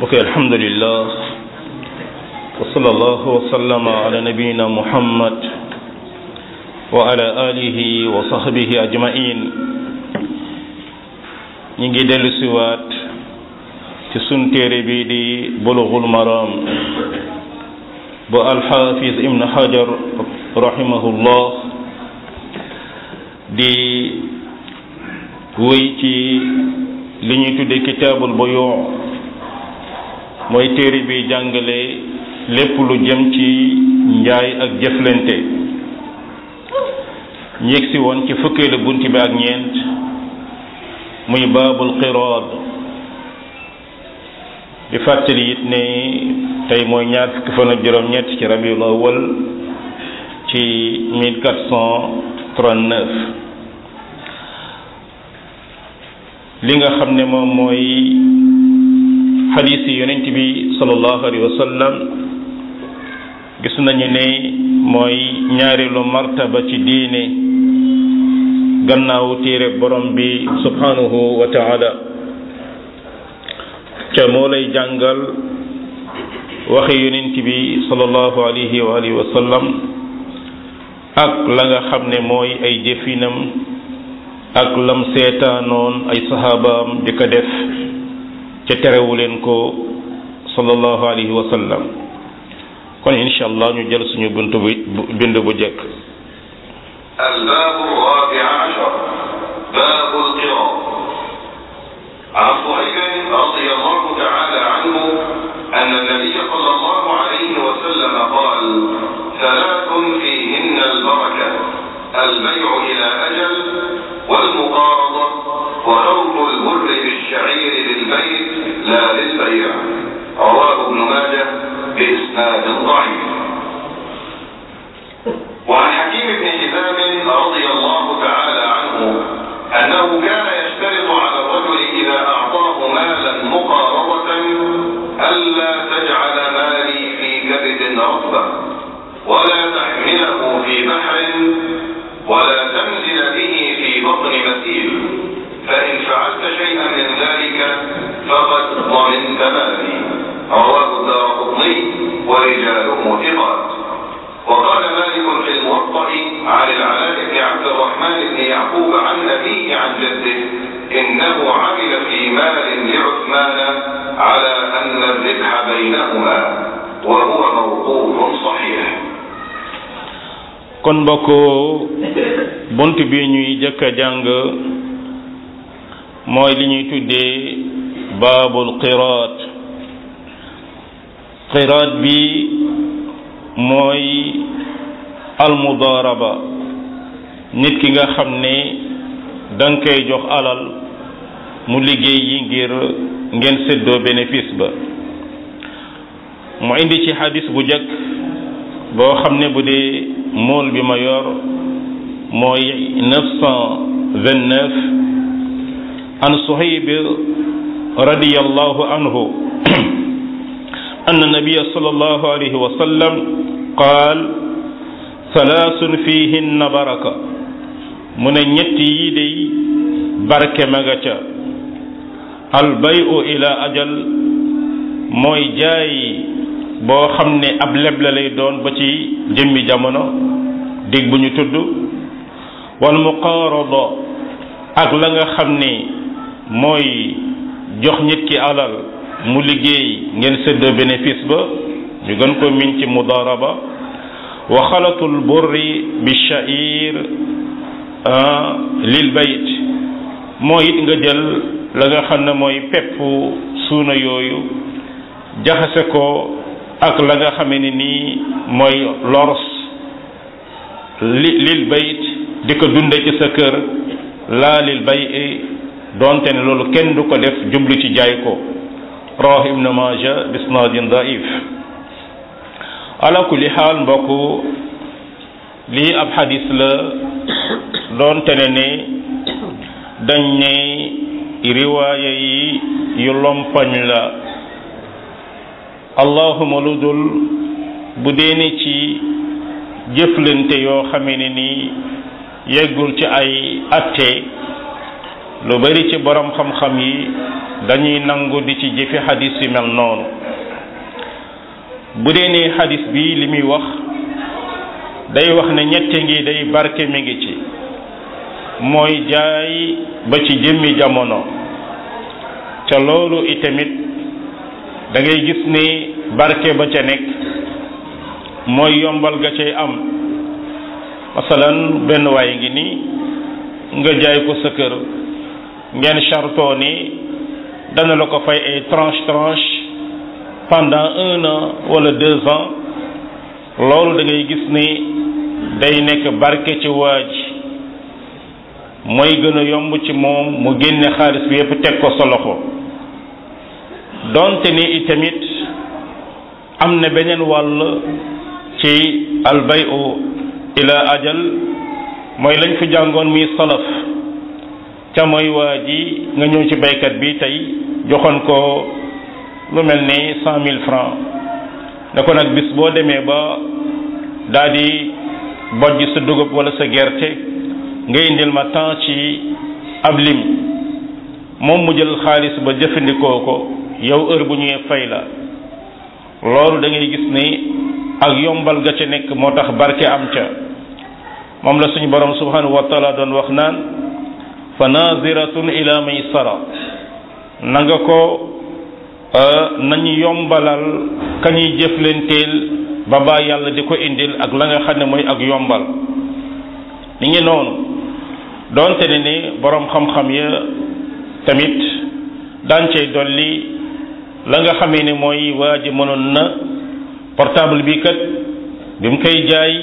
mbokk alhamdulillah wa sallallahu wa sallama ala nabiyina muhammad wa ala alihi wa sahbihi ajmain ñi ngi dellu siwaat ci sun téere bi di bulughul maram bu alxafiz ibn hajar rahimahullah di wéy ci li ñuy tudde kitaabul buyu mooy téere bi jàngale lépp lu jëm ci njaay ak jëflante ñu yegsi woon ci fukkeelu bunt bi ak ñeent muy baabul qiraad di fàttali it ne tey mooy ñaar fukki fan ak juróom-ñett ci rabiul awal ci 1439 li nga xam ne moom mooy xadiis yi yonent bi sallallahu alayhi wa sallam gis nañu ne mooy ñaareelu martaba ci diine gannaaw téere borom bi subhanahu wa taala ca moo lay jàngal waxi yonent bi sallallahu alayhi wa alihi wa sallam ak la nga xam ne mooy ay jëfinam ak lam seetaanoon ay sahabaam di ko def ca terewu leen ko sallallahu alayhi wa sallam kon incha allah ñu jël suñu buntu bu bind bu jëkk الباب الرابع عشر باب القراء عن صهيب رضي الله تعالى عنه أن النبي صلى الله عليه وسلم قال ثلاث فيهن البركة البيع إلى أجل والمقارضة وخلط البر بالشعير للبيت لا للبيع رواه ابن ماجه بإسناد ضعيف وعن حكيم بن حزام رضي الله تعالى عنه أنه كان يشترط على الرجل إذا أعطاه مالا مقارضة ألا تجعل مالي في كبد رطبة ولا تحمله في بحر ولا تنزل به في بطن مثيل فإن فعلت شيئا من ذلك فقد ضمنت مالي رواه الدارقطني ورجاله ثقات وقال مالك في الموطأ عن العلاء بن عبد الرحمن بن يعقوب عن أبيه عن جده إنه عمل في مال لعثمان على أن الربح بينهما وهو موقوف صحيح kon mbokk bunt bi ñuy jëkk a jàng mooy li ñuy tuddee baabul qiraat qiraat bi mooy almudaaraba nit ki nga xam ne danga koy jox alal mu liggéey yi ngir ngeen séddoo bénéfice ba mu indi ci xadis bu jëkk boo xam ne bu dee mool bi ma yor mooy neuf cent vingt neuf an suhayb radiyallahu anhu أن النبي صلى الله عليه وسلم قال ثلاث فيهن بركة من ñetti yi day barke ma nga ca albayu ila ajal mooy jaay boo xam ne ab leble lay doon ba ci jëmmi jamono dig bu ñu tudd wal muqaarada ak la nga xam ne mooy jox nit ki alal mu liggéey ngeen séddoo bénéfice ba ñu gën ko min ci mudaraba wa xalatul burri bi sha'ir lil bayt mooy it nga jël la nga xam ne mooy pepp suuna yooyu jaxase ko ak la nga xame ne nii mooy lors li lil bayt di ko dunde ci sa kër laa lil bay doonte ne loolu kenn du ko def jublu ci jaay ko rawahu ibnu maja bisnaadin daif ala kulli xaal mbokk lii ab xadis la doonte ne ne dañ ne riwaaya yi yu lompañ la allahuma lu dul bu dee ne ci jëflante yoo xamee ne nii yeggul ci ay atte lu bari ci borom xam-xam yi dañuy nangu di ci jëfe xadis yi mel noonu bu dee ne xadis bi li muy wax day wax ne ñette ngi day barke mi ngi ci mooy jaay ba ci jëmmi jamono ca loolu itamit da ngay gis ni barke ba ca nekk mooy yombal ga cay am masalan benn waay ngi nii nga jaay ko sa kër ngeen chartoo ni dana la ko fay ay tranche tranche pendant un an wala deux ans loolu da ngay gis ni day nekk barke ci waa ji mooy gën a yomb ci moom mu génne xaalis bi yépp teg ko sa loxo donte ni itamit am na beneen wàll ci albayu ila ajal mooy lañ fi jàngoon muy salaf ca mooy waa ji nga ñëw ci baykat bi tey joxoon ko lu mel ni cent mille francs ne ko nag bis boo demee ba daa di bojj sa dugub wala sa gerte nga indil ma temps ci ab lim moom mu jël xaalis ba jëfandikoo ko yow heure bu ñuy fay la loolu da ngay gis ni ak yombal ga ca nekk moo tax barke am ca moom la suñu borom subhanahu wa taala doon wax naan fa naziratun ila maysara na nga ko nañu yombalal ka ñuy jëflenteel ba baa yàlla di ko indil ak la nga xam ne mooy ak yombal ni ngi noonu doonte ne ni borom xam-xam ya tamit daan cay dolli la nga xamee ne mooy waa ji mënoon na portable bi kat bi mu koy jaay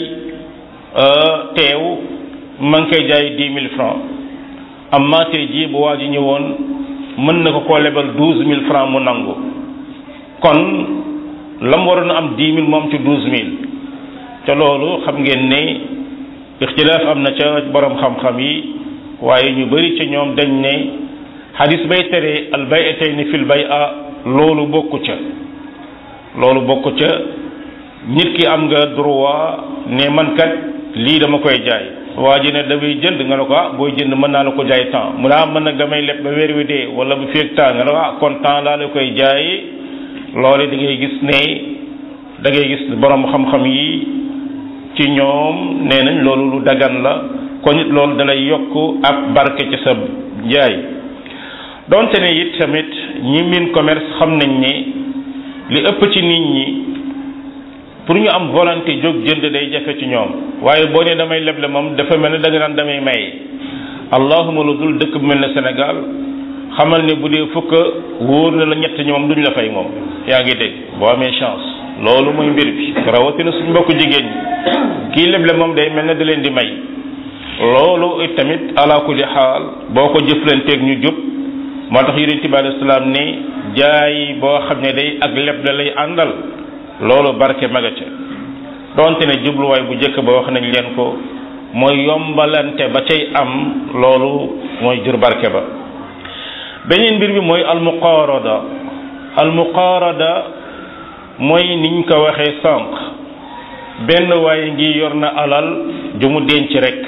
teew ma ngi koy jaay dix mille francs amma tey jii bu waa ji ñëwoon mën na ko koo lebal douze mille francs mu nangu kon la mu waroon a am dix mille moom ci douze mille ca loolu xam ngeen ne ixtilaaf am na ca borom xam-xam yi waaye ñu bari ca ñoom dañ ne xadis bay tere al bay'atayni fil bay'a loolu bokku ca loolu bokku ca nit ki am nga droit ne man kat lii dama koy jaay waa ji ne damay jënd nga ne ko ah booy jënd mën naa la ko jaay temps mu ne ah mën na nga may leb ba weer wi dee wala bu feeg temps nga ne ko ah kon temps laa la koy jaay loolu da ngay gis ne da ngay gis borom xam-xam yi ci ñoom nee nañ loolu lu dagan la kon it loolu dalay yokk ab barke ci sa jaay donte ne it tamit ñi min commerce xam nañ ne li ëpp ci nit ñi pour ñu am volonté jóg jënd day jafe ci ñoom waaye boo nee damay leble moom dafa mel ne da nga naan damay maye allahuma lu dul dëkk bu mel ne Sénégal xamal ne bu dee fukk wóor na la ñett ñi moom duñ la fay moom yaa ngi dégg boo amee chance loolu mooy mbir bi rawatina suñ mbokku jigéen ñi kii leble moom day mel ne da leen di may loolu it tamit ala kulli xaal boo ko jëflanteeg ñu jub moo tax yonent bi alayhi salaam ne jaay boo xam ne day ak leble lay àndal loolu barke maga ca donte ne jubluwaay bu njëkk ba wax nañ leen ko mooy yombalante ba cay am loolu mooy jur barke ba beneen mbir bi mooy almuqaarada almuqaarada mooy niñ ko waxee sànq benn waaye ngi yor na alal ju mu denc rek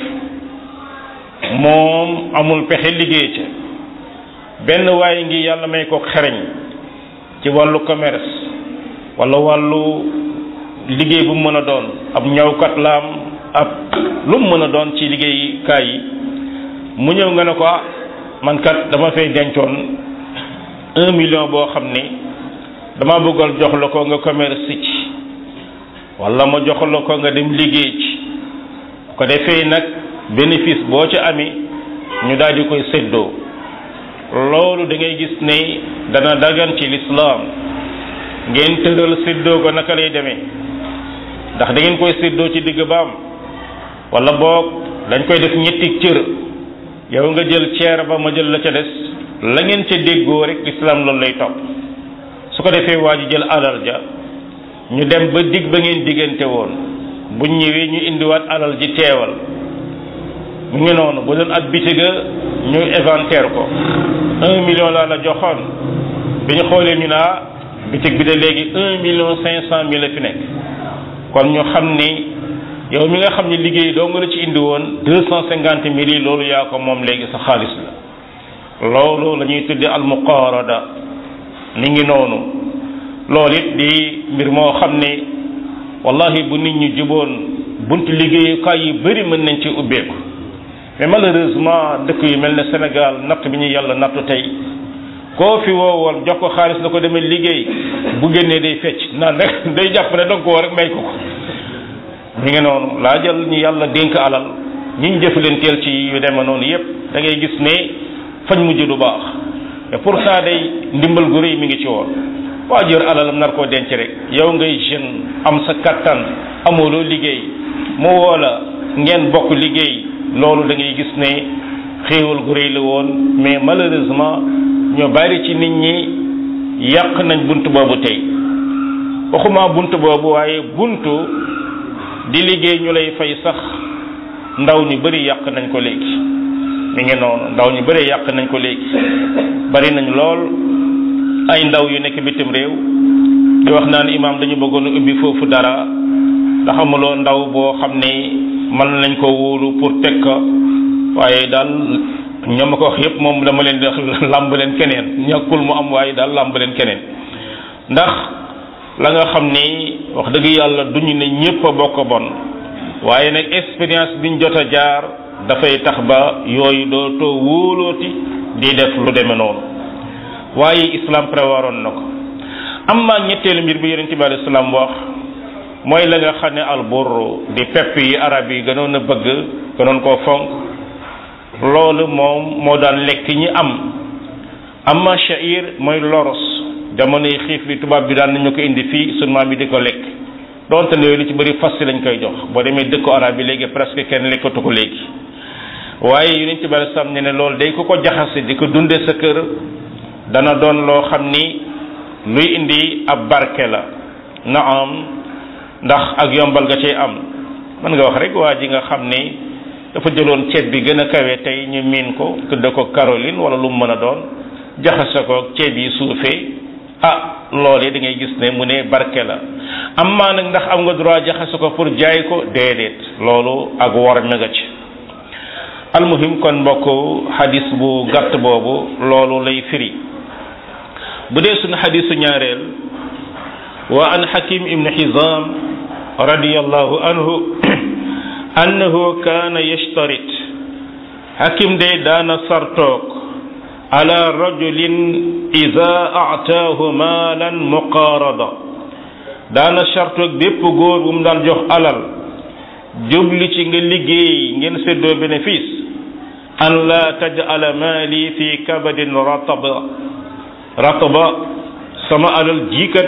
moom amul pexe liggéey ca benn waaye ngi yàlla may ko xereñ ci wàllu commerce wala wàllu liggéey bu mu mën a doon ab ñawkat laam ab lu mu mën a doon ci liggéeykaay yi mu ñëw nga ne ko ah man kat dama fay dencoon un million boo xam ne dama bëggal jox la ko nga commerce ci wala ma jox la ko nga dem liggéey ci ko defee nag bénéfice boo ci amee ñu daal di koy séddoo loolu da ngay gis ne dana dagan ci lislaam ngeen tëral séddoo ko naka lay demee ndax da ngeen koy séddoo ci digg baam wala boog dañ koy def ñetti cër yow nga jël ceer ba ma jël la ca des la ngeen ca déggoo rek lislaam loolu lay topp su ko defee waa ji jël alal ja ñu dem ba digg ba ngeen diggante woon bu ñëwee ñu indiwaat alal ji teewal mu ngi noonu bu doon at bitiga ñu inventaire ko un million laa la joxoon bi ñu xoolee ñu naa bitig bi de léegi un million cinq cent mille la fi nekk kon ñu xam ni yow mi nga xam ni liggéey doo nga la ci indi woon deux cent cinquante mille yi loolu yaa ko moom léegi sa xaalis la loolu la ñuy tudde almuqaarada mi ngi noonu loolu it di mbir moo xam ne wallahi bu nit ñi juboon buntu liggéeyukaay yu bëri mën nañ ci ubbeeku mais malheureusement dëkk yu mel ne Sénégal natt bi ñu yàlla nattu tey koo fi woowoon jox ko xaalis la ko demee liggéey bu génnee day fecc naan rek day jàpp ne danga ko woo rek may ko ko mi ngi noonu laa jël ñu yàlla dénk alal ñiñ jëflanteel ci yu deme noonu yépp da ngay gis ne fañ mujj du baax et pour ça day ndimbal gu rëy mi ngi ci woon waa jër alalam nar koo denc rek yow ngay jeune am sa kattan amoo loo liggéey mu woo la ngeen bokk liggéey loolu da ngay gis ne xéewal gu rëy la woon mais malheureusement ñoo bari ci nit ñi yàq nañ bunt boobu tey waxuma bunt boobu waaye buntu di liggéey ñu lay fay sax ndaw ñu bari yàq nañ ko léegi mi ngi noonu ndaw ñu bari yàq nañ ko léegi bari nañ lool ay ndaw yu nekk bitim réew di wax naan imaam dañu bëggoon a ubbi foofu dara ndax amuloo ndaw boo xam ne mën nañ ko wóolu pour teg ko waaye daal ñoom ma ko wax yépp moom dama leen di wax làmb leen keneen ñàkkul mu am waaye daal làmb leen keneen ndax la nga xam ni wax dëgg yàlla duñu ne ñépp a bokk bon waaye nag expérience biñ jot a jaar dafay tax ba yooyu dootoo wóolooti di def lu demee noonu waaye islam préwaroon na ko amma ñetteelu mbir bi yonente bi alayhi salaam wax mooy la nga xam ne albur di pepp yi arab yi gënoon a bëgg gënoon koo fonk loolu moom moo daan lekk ñi am amma sha'ir mooy loros jamono yi xiif bi tubaab bi daan nañu ko indi fii sunu maam bi di ko lekk donte ne li ci bëri fas lañ koy jox boo demee dëkku arab bi léegi presque kenn lekkatu ko léegi waaye yu ci bari sam ne ne loolu day ko ko jaxase di ko dundee sa kër dana doon loo xam ni luy indi ab barke la na am ndax ak yombal nga cay am mën nga wax rek waa ji nga xam ni dafa jëloon ceeb bi gën a kawe tey ñu miin ko tudde ko Caroline wala lu mu mën a doon jaxase ko ceeb yi suufee ah loolee da ngay gis ne mu ne barke la am maa nag ndax am nga droit jaxase ko pour jaay ko déedéet loolu ak wor mi nga ci almuhim kon mbokk xadis bu gàtt boobu loolu lay firi bu dee suñu xadisu ñaareel wa an xakim ibnu xizam radiyallahu anhu annahu kaana yashtarit xakim de daana sartoog ala rajulin ida ataahu maalan muqaarada daana sartoog bépp góor bu mu daan jox alal jubli ci nga liggéey ngeen séddoo bénéfice an la tajala maali fi kabadin rataba rataba sama alal jiikat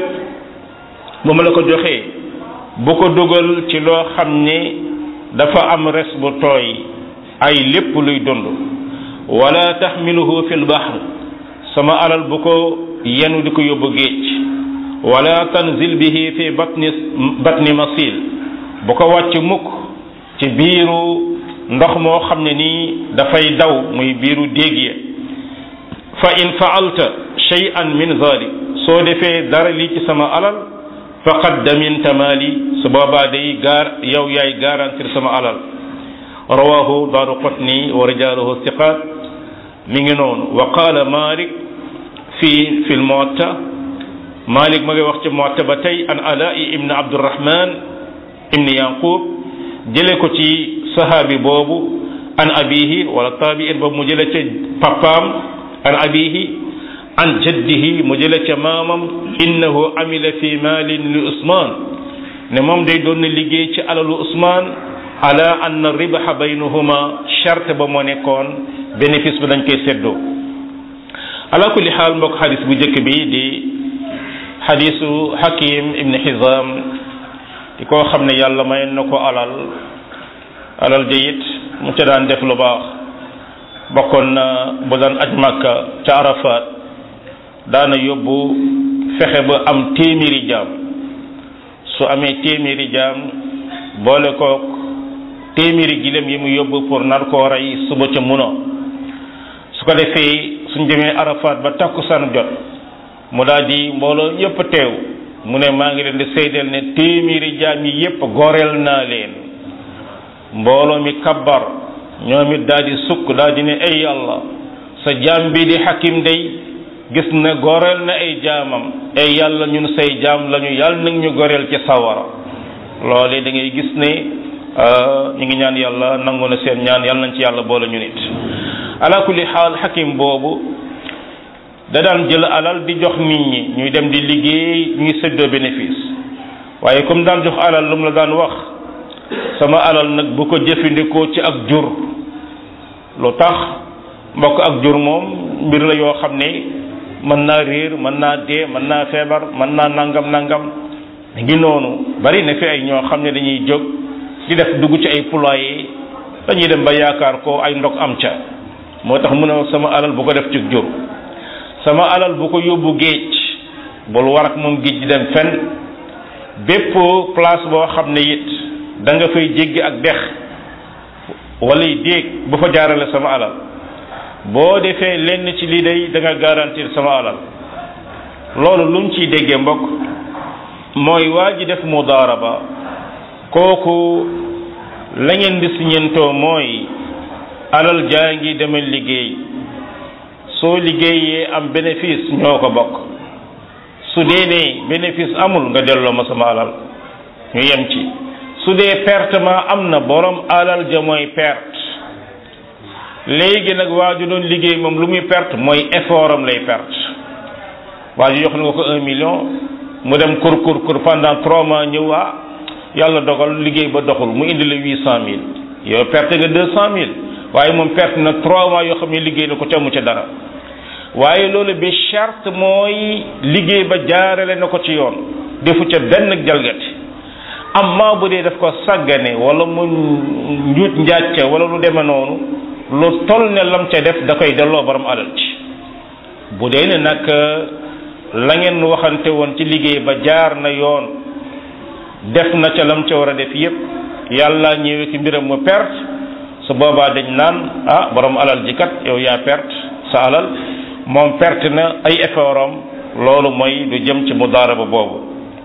bu ma la ko joxee bu ko dugal ci loo xam ne dafa am res bu tooy ay lépp luy dund wala taxmiluhu fi lbahr sama alal bu ko yenu di ko yóbbu géej wala tanzil bihi fi batni batni masil bu ko wàcc mukk ci biiru ndox moo xam ne nii dafay daw muy biiru déeg ya fa in faalta shay'an min zalik soo defee dara lii ci sama alal faqad daminta maali su boobaa day gaar yow yaay garantir sama alal rawahu daaru qutni wa rijaaluhu siqaat mi ngi noonu wa qaala malik fi fi lmuwatta malik ma ngi wax ci muwatta ba tey an alaa'i ibn abdurahman ibn yaqub jële ko ci sahaabi boobu an abihi wala taabiin boobu mu jële ca papaam an abihi an jaddihi mu jële ca maamam innahu amila fi maalin li usman ne moom day doon na liggéey ci alalu usman ala anna ribaha baynahuma charte ba moo nekkoon bénéfice bi dañ koy seddoo ala kulli xaal mbokk xadis bu njëkk bi di xadisu hakim ibn hizam di koo xam ne yàlla may na ko alal alal jayit mu ca daan def lu baax bokkoon na bu daan aj màkka ca arafat daana yóbbu fexe ba am téeméeri jaam su amee téeméeri jaam boole kook téeméeri gilem yi mu yóbbu pour nar koo rey suba ca muno su ko defee suñ demee arafat ba takkusaan jot mu daal di mbooloo yépp teew mu ne maa ngi leen di seydeel ne téeméeri jaam yi yépp goreel naa leen mbooloo mi kabbar ñoom it daal di sukk daal di ne ay yàlla sa jaam bi di xakim day gis na goreel na ay jaamam ay yàlla ñun say jaam lañu yàlla nag ñu goreel ci sawara loole da ngay gis ne ñu ngi ñaan yàlla nangu na seen ñaan yàlla nañ ci yàlla boole ñu nit ala kulli xaal xakim boobu da daan jël alal di jox nit ñi ñuy dem di liggéey ñuy séddoo bénéfice waaye comme daan jox alal lu mu la daan wax sama alal nag bu ko jëfandikoo ci ak jur lu tax mbokk ak jur moom mbir la yoo xam ne mën naa réer mën naa dee mën naa feebar mën naa nangam nangam ngi noonu bari na fi ay ñoo xam ne dañuy jóg di def dugg ci ay poulailler dañuy dem ba yaakaar ko ay ndog am ca moo tax mu ne sama alal bu ko def ci jur sama alal bu ko yóbbu géej bul war ak moom géej di dem fenn bépp place boo xam ne it da nga fay jéggi ak dex wala déeg bu fa jaarale sama alal boo defee lenn ci lii day da nga garantir sama alal loolu lu mu ciy déggee mbokk mooy waa ji def mudaaraba kooku la ngeen di siñentoo mooy alal jaa ngi demal liggéey soo liggéeyee am bénéfice ñoo ko bokk su dee ne bénéfice amul nga delloo ma sama alal ñu yem ci su dee pertement am na borom alal ja mooy perte léegi nag waa ju doon liggéey moom lu muy perte mooy effort am lay perte waa ji jox na ko un million mu dem kur kur kur pendant trois mois ñëw ah yàlla dogal liggéey ba doxul mu indi la huit cent mille yow perte nga deux cent mille waaye moom perte na trois mois yoo xam ne liggéey na ko ca mu ca dara waaye loolu bi charte mooy liggéey ba jaarale na ko ci yoon defu ca benn jalgati amma bu dee daf ko sàggane wala mu njuut njàcce wala lu deme noonu lu toll ne lam ca def da koy delloo borom alal ci bu dee ne nag la ngeen waxante woon ci liggéey ba jaar na yoon def na ca lam ca war a def yépp yàlla ñëwee ci mbiram mu perte su boobaa dañ naan ah borom alal ji kat yow yaa perte sa alal moom perte na ay effort am loolu mooy du jëm ci mudaaraba boobu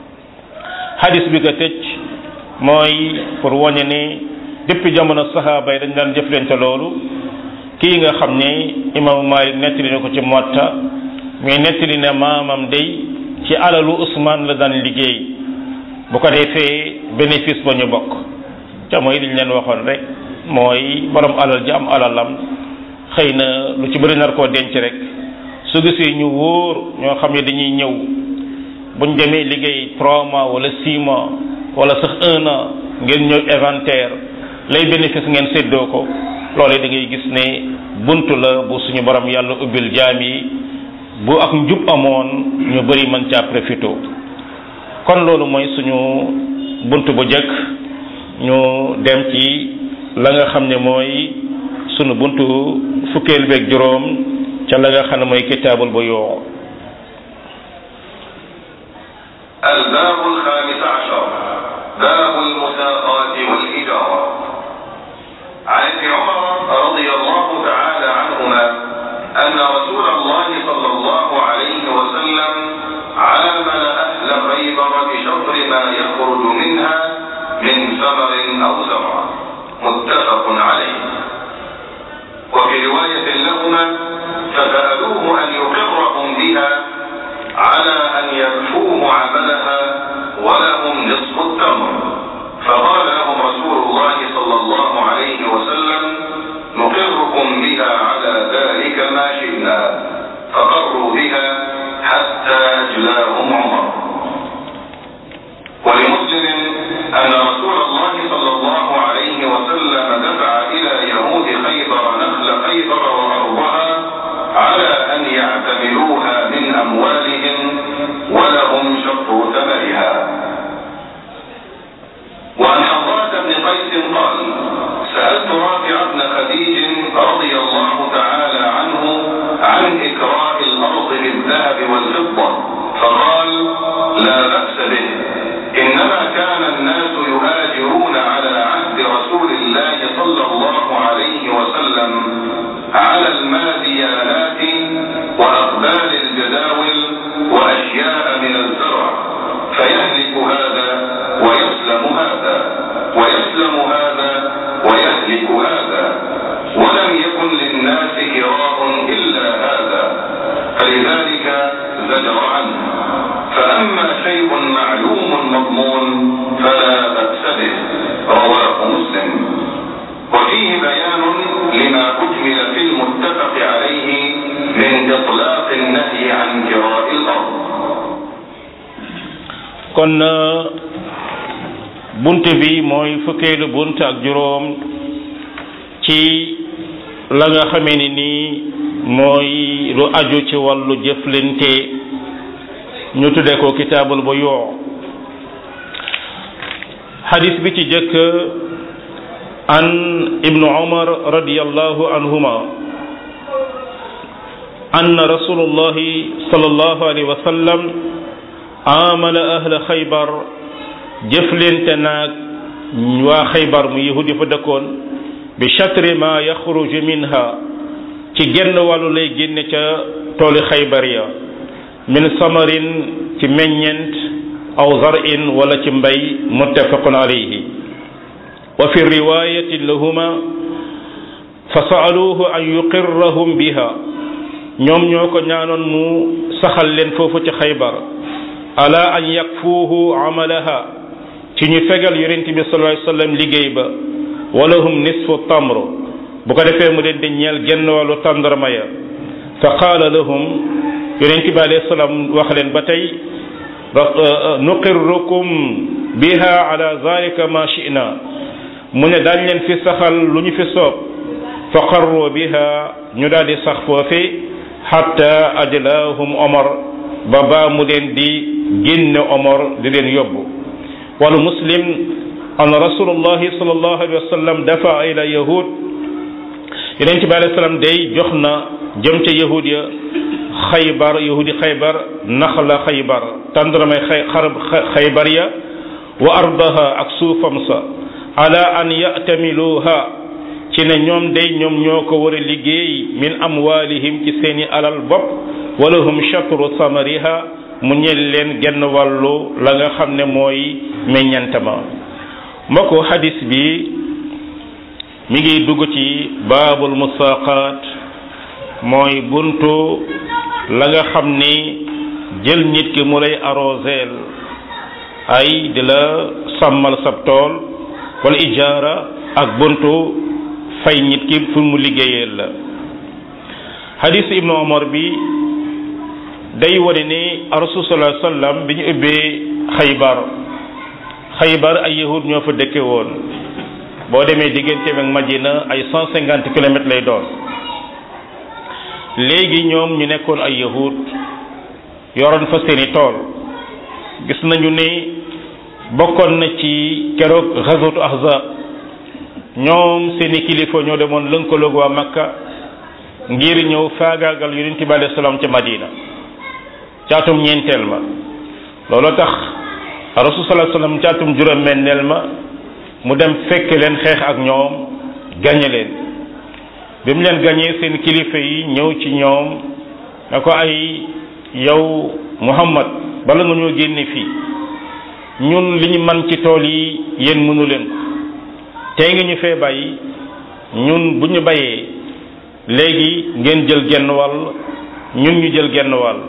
hadis bi ko tëj mooy pour wañe ni depuis jamono saxaaba yi dañ daan jëflante loolu kii nga xam ne imaamu Malik nettali na ko ci Muwatta mais nettali ne maamam day ci alalu Usmaan la daan liggéey bu ko defee bénéfice ba ñu bokk ca mooy liñ leen waxoon rek mooy borom alal ji am alalam xëy na lu ci bëri nar koo denc rek su gisee ñu wóor ñoo xam ne dañuy ñëw buñ demee liggéey trois mois wala six mois wala sax un an ngeen ñëw inventaire lay bénéfice ngeen séddoo ko loolee da ngay gis ne bunt la bu suñu borom yàlla ubbil jaam yi bu ak njub amoon ñu bëri mën caa profité kon loolu mooy suñu bunt bu jëkk ñu dem ci la nga xam ne mooy sunu buntu fukkeel beeg juróom ca la nga xam ne mooy kitaabul bu yoo الباب الخامس عشر باب المساقات والإجارة عن ابن عمر رضي الله تعالى عنهما أن رسول الله صلى الله عليه وسلم عامل أهل خيبر بشطر ما يخرج منها من ثمر أو زرع متفق عليه وفي رواية لهما فسألوه أن يقرهم بها على أن يكفوه عملها ولهم نصف التمر فقال لهم رسول الله صلى الله عليه وسلم نقركم بها على ذلك ما شئنا فقروا بها حتى أجلاهم عمر ولمسلم أن رسول الله صلى الله عليه وسلم دفع إلى يهود خيبر نخل خيبر وأرضها على أن يعتملوها من أموالهم ولهم شطر ثمرها وعن حضرة بن قيس قال سألت رافع بن خديج رضي الله تعالى عنه عن إكراء الأرض بالذهب والفضة فقال شيء معلوم مضمون فلا بأس به رواه مسلم وفيه بيان لما أجمل في المتفق عليه من إطلاق النهي عن كراء الأرض kon bunt bi mooy fukkeelu bunt ak juróom ci la nga xamee ni nii mooy lu aju ci wàllu jëflante ñu tudde ko kitaabul bu yoo xadis bi ci jëkk an ibnu umar radiallahu anhuma أن رسول الله صلى الله عليه وسلم عامل أهل خيبر jëflente naag waa xaybar mu yahudi fa dëkkoon bi chatre ma yaxruju minha ci genn wàllu lay génne ca tooli xaybar ya min samarin ci meññent aw zarin wala ci mbay muttafaqun alayhi wa fi riwayatin lahuma fa saaluhu an yuqirrahum biha ñoom ñoo ko ñaanoon mu saxal leen foofu ci xaybar ala an yakfuuhu amalaha ci ñu fegal yonent bi sallallahu alayhi wasallam liggéey ba walahum nisfu tamr bu ko defee mu leen di ñeel genn wàllu tàndarma ya fa qaala lahum yonent bi alayhi salaam wax leen ba tey nuqirrukum biha ala zalika ma shi'na mu ne daañ leen fi saxal lu ñu fi soob fa qarru biha ñu daal di sax foofi hatta ajlaahum omar ba baa mu leen di génne omar di leen yóbbu wal muslim an rasulullahi sallallahu alayhi wa sallam dafa ila yahud yeneen ci bi alayhi salaam day jox na jëm ca yahud ya xaybar yahudi xaybar naxla xaybar tàndaramay xay xarab xaybar ya wa ardaha ak suufam sa ala an yatamiluha ci ne ñoom day ñoom ñoo ko war a liggéey min amwalihim ci seeni alal bopp walahum shatru samariha mu ñel leen genn wàllu la nga xam ne mooy meññantama mbokku hadis bi mi ngi dugg ci baabul musaqaat mooy buntu la nga xam ni jël nit ki mu lay arroseel ay di la sàmmal sab tool wala ijaara ak buntu fay nit ki fu mu liggéeyeel la hadis ibnu omar bi day wane ni rasul sallallahu alayhi wasallam bi ñu ubbee xaybar xaybar ay yahud ñoo fa dëkke woon boo demee diggante ak Madina ay cent cinquante kilomètres lay doon léegi ñoom ñu nekkoon ay yahud yoroon fa seeni tool gis nañu ni bokkoon na ci keroog ghazwatu ahzab ñoom seeni kilifa ñoo demoon lënkaloog waa Makka ngir ñëw faagaagal yonent bi alayhi salaam ca Madina caatum ñeenteel ma loolu tax rasul sallallahu alayhi wasallam caatum juróom-benneel ma mu dem fekk leen xeex ak ñoom gañe leen bi mu leen gañee seen kilifa yi ñëw ci ñoom na ko ay yow Muhammad bala nga ñoo génne fii ñun li ñu man ci tool yi yéen mënu leen ko tey nga ñu fee bàyyi ñun bu ñu bayee léegi ngeen jël genn wàll ñun ñu jël genn wàll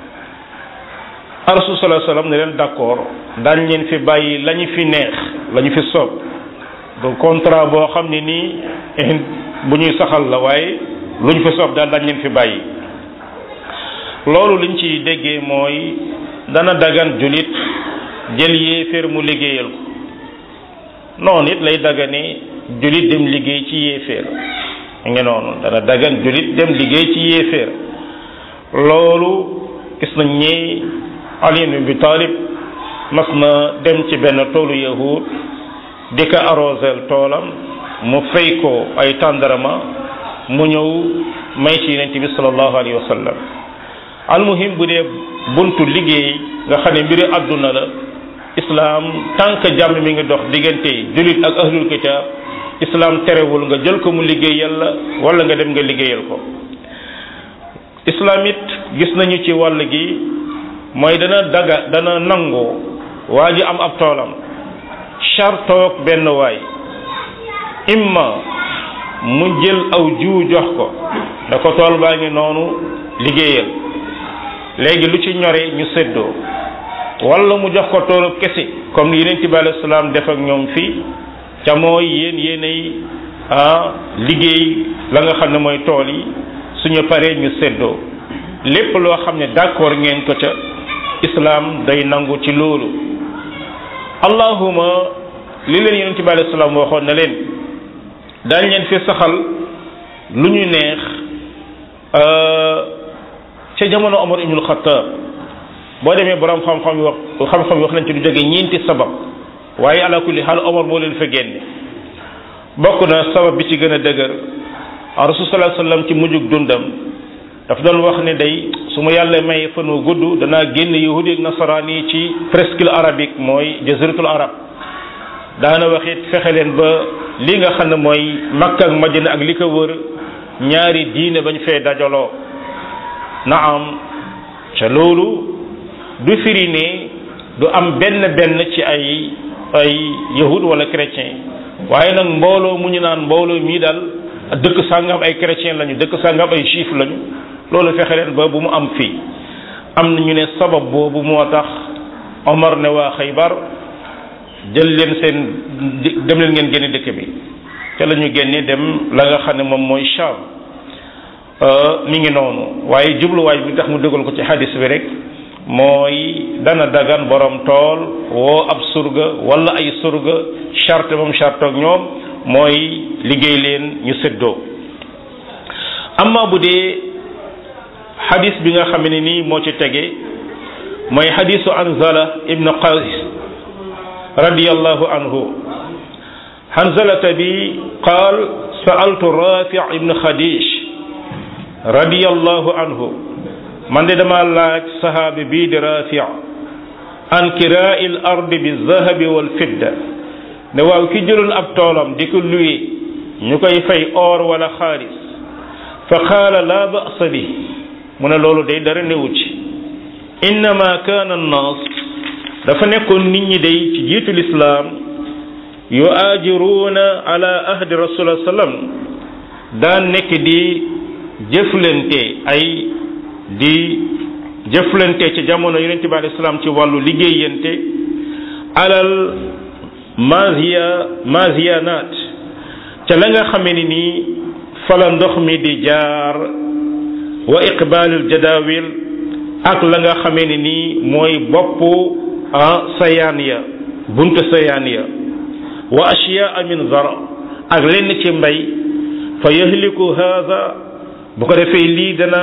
rasul sallallahu alayhi wasallam ne leen d'accord daañ leen fi bàyyi la ñu fi neex la ñu fi soob du contrat boo xam ne nii bu ñuy saxal la waaye lu ñu fi soob daal daañ leen fi bàyyi loolu liñ ci déggee mooy dana dagan julit jël yéeféer mu liggéeyal ko noonu it lay dagane julit dem liggéey ci yéeféer ngi noonu dana dagan julit dem liggéey ci yéeféer loolu gis nañ ñi Ali ibn Abi Talib mas na dem ci benn toolu yahud di ko arrosel toolam mu fay ko ay tàndarama mu ñëw may ci yonent bi sallallahu alayhi wa sallam almuhim bu dee buntu liggéey nga xam ne mbiri àdduna la islam tant que jàmm mi ngi dox diggante julit ak ahlul kitab islam terewul nga jël ko mu liggéey yàlla wala nga dem nga liggéeyal ko islam it gis nañu ci wàll gi mooy dana daga dana nangu waa ji am ab toolam chartoog benn waay imma mu jël aw jiwu jox ko da ko tool baa ngi noonu liggéeyal léegi lu ci ñore ñu séddoo wala mu jox ko toolub kese comme ni yeneen bi alayhi salaam def ak ñoom fii ca mooy yéen yéenay ah liggéey la nga xam ne mooy tool yi suñu paree ñu séddoo lépp loo xam ne d'accord ngeen ko ca islam day nangu ci loolu allahuma li leen yonent bi alayhi salaam waxoon na leen daañ leen fi saxal lu ñu neex ca jamono Omar ibnul Xattaab boo demee borom xam-xam yi wax xam-xam yi wax nañ ci du jóge ñeenti sabab waaye ala kulli xaal Omar moo leen fa génne bokk na sabab bi ci gën a dëgër rasul sallallahu alayhi wasallam ci mujjug dundam daf doon wax ne day su ma yàlla may fan wu gudd danaa génn yahudi ak nasaraan yi ci presqu'île arabique mooy jaziratul arab daana wax it fexe leen ba li nga xam ne mooy makka ak madina ak li ko wër ñaari diine bañ fee dajaloo naam ca loolu du firi ne du am benn benn ci ay ay yahud wala chrétien waaye nag mbooloo mu ñu naan mbooloo mii daal dëkk sàngam ay chrétien lañu dëkk sàngam ay juif lañu loolu fexe leen ba bu mu am fii am na ñu ne sabab boobu moo tax Omar ne waa Xaybar jël leen seen dem leen ngeen génne dëkk bi ca la ñu génne dem la nga xam ne moom mooy Sham mi ngi noonu waaye jubluwaay bi tax mu dëggal ko ci hadis bi rek mooy dana dagan borom tool woo ab surga wala ay surga charte moom charte ak ñoom mooy liggéey leen ñu séddoo amma bu dee hadis bi nga xam ne nii moo ci tege mooy hadisu Anzala ibn Qays radiyallahu anhu Hanzalata bi qaal sa'altu Rafi' ibn Khadish radiyallahu anhu man de dama laaj sahaabi bii di Rafi' an kiraa'i al-ardi bi-zahabi wal-fidda ne waaw ki jëloon ab toolam di ko luye ñu koy fay or wala xaalis fa qaala laa ba'sa bi mu ne loolu day dara newu ci innama kaana an-naas dafa nekkoon nit ñi day ci jiitu lislaam yu aajiruuna ala ahdi rasulullah sallam daan nekk di jëflante ay di jëflante ci jamono yonente bi alayhi salaam ci wàllu liggéeyante alal maziya maziyanat ca la nga xamee ni nii fala ndox mi di jaar wa iqbalul jadawil ak la nga xamee ni nii mooy boppu ah sayaan ya buntu sayaan ya wa ashiyaa min zara ak lenn ci mbay fa yahliku haada bu ko defee lii dana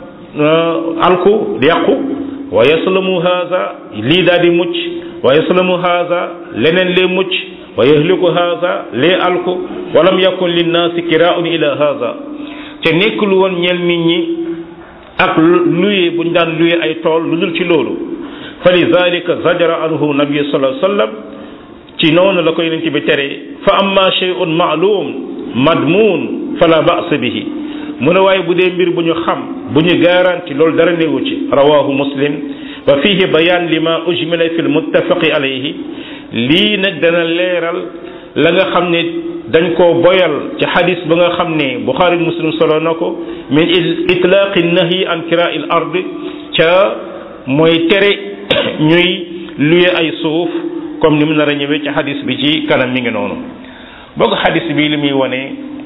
alku di yàqu wa yaslamu haada lii daal di mucc wa yaslamu haada leneen lee mucc wa yahliku haada lee alku walam yakun linnaasi kiraun ila haada te nekkul woon ñel nit ñi ak luye buñ daan luye ay tool lu dul ci loolu fa lidalika zajara anhu nabi sallallahu alayhi wasallam ci noonu la ko yonent bi tere fa amma shay'un ma'lum madmun fala ba'sa bihi mu ne waaye bu dee mbir bu ñu xam bu ñu garanti loolu dara newu ci rawahu muslim wa fihi bayan lima ujmila fi lmuttafaqi alayhi lii nag dana leeral la nga xam ne dañ koo boyal ci xadis ba nga xam ne buxaari muslim solo na ko min itlaaqi nahyi an kiraa il ard ca mooy tere ñuy luye ay suuf comme ni mu nar a ñëwee ci xadis bi ci kanam mi ngi noonu boo ko xadis bi li muy wane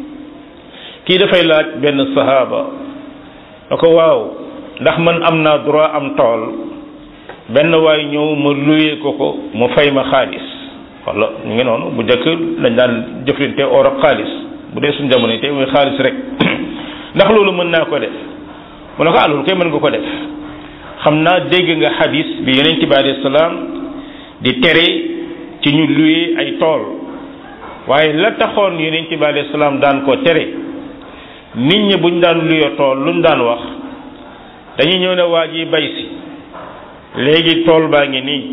kii dafay laaj benn sahaaba da ko waaw ndax man am naa droit am tool benn waay ñëw ma luye ko ko mu fay ma xaalis wala ñu ngi noonu bu njëkk dañ daan jëflante or ak xaalis bu dee suñu jamono tey muy xaalis rek ndax loolu mën naa ko def mu ne ko ah loolu koy mën nga ko def xam naa dégg nga xadis bi yonent bi alayhi salaam di tere ci ñu luye ay tool waaye la taxoon yonent bi alayhi salaam daan ko tere nit ñi buñ daan luye tool luñ daan wax dañuy ñëw ne waa ji bay si léegi tool baa ngi nii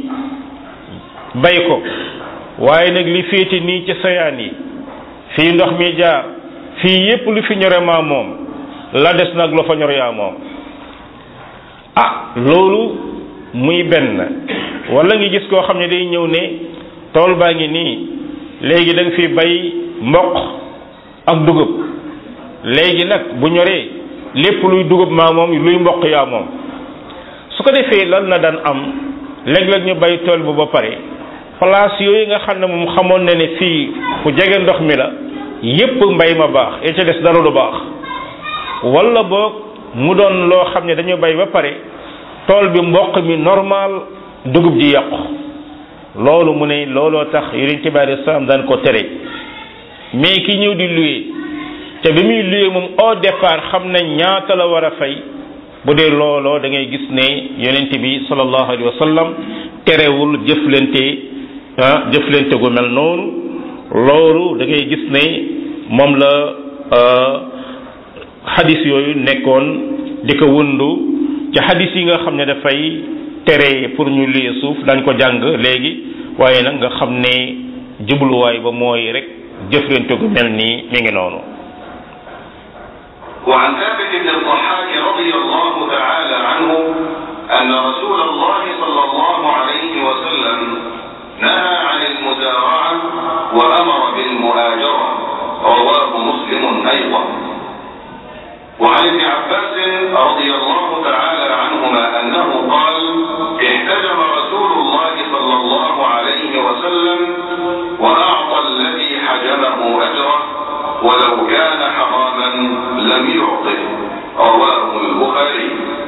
bay ko waaye nag li féete nii ci sayaan yi fii ndox mi jaar fii yépp lu fi ñore maa moom la des nag lu fa ñor yaa moom ah loolu muy benn wala nga gis koo xam ne day ñëw ne tool baa ngi nii léegi da nga fi bay mboq ak dugub léegi nag bu ñoree lépp luy dugub maa moom luy mboq yaa moom su ko defee lan la daan am léeg-léeg ñu bay tool bu ba pare place yooyu nga xam ne moom xamoon na ne fii fu jege ndox mi la yépp mbay ma baax et ca des dara du baax wala boog mu doon loo xam ne dañu bay ba pare tool bi mboq mi normal dugub ji yàqu loolu mu ne looloo tax yonent bi alei salaam daan ko tere mais ki ñëw di loué te bi muy loué moom au départ xam na ñaata la war a fay bu dee looloo da ngay gis ne yonent bi sallallahu alayhi wa sallam terewul jëflante ah jëflante gu mel noonu loolu da ngay gis ne moom la xadis yooyu nekkoon di ko wundu ci xadis yi nga xam ne dafay tere pour ñu lii suuf dañ ko jàng léegi waaye nag nga xam ne jubluwaay ba mooy rek jëflante gu mel nii mi ngi noonu وعن ثابت بن الضحاك رضي الله تعالى عنه أن رسول الله صلى الله عليه وسلم نهى عن المزارعة وأمر بالمهاجرة رواه مسلم أيضا وعن ابن عباس رضي الله تعالى عنهما أنه قال احتجم رسول الله صلى الله عليه وسلم وأعطى الذي حجمه أجره ولو كان حراما لم يعطه رواه البخاري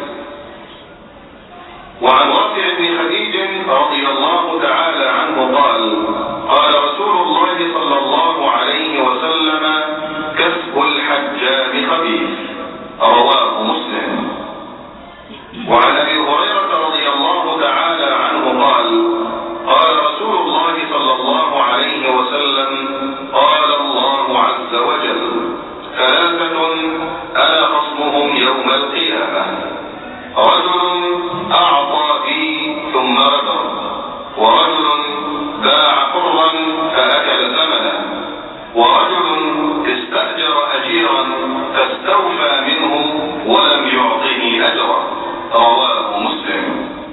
وعن رافع بن خديج رضي الله تعالى عنه قال قال رسول الله صلى الله عليه وسلم كسب الحجام خبيث رواه مسلم وعن ابي هريره رضي الله تعالى عنه قال قال رسول الله صلى الله عليه وسلم قال الله عز وجل ثلاثه انا خصمهم يوم القيامه رجل اعطى بي ثم غدر ورجل باع حرا فاكل ثمنه ورجل استاجر اجيرا فاستوفى منه ولم يعطه اجرا رواه مسلم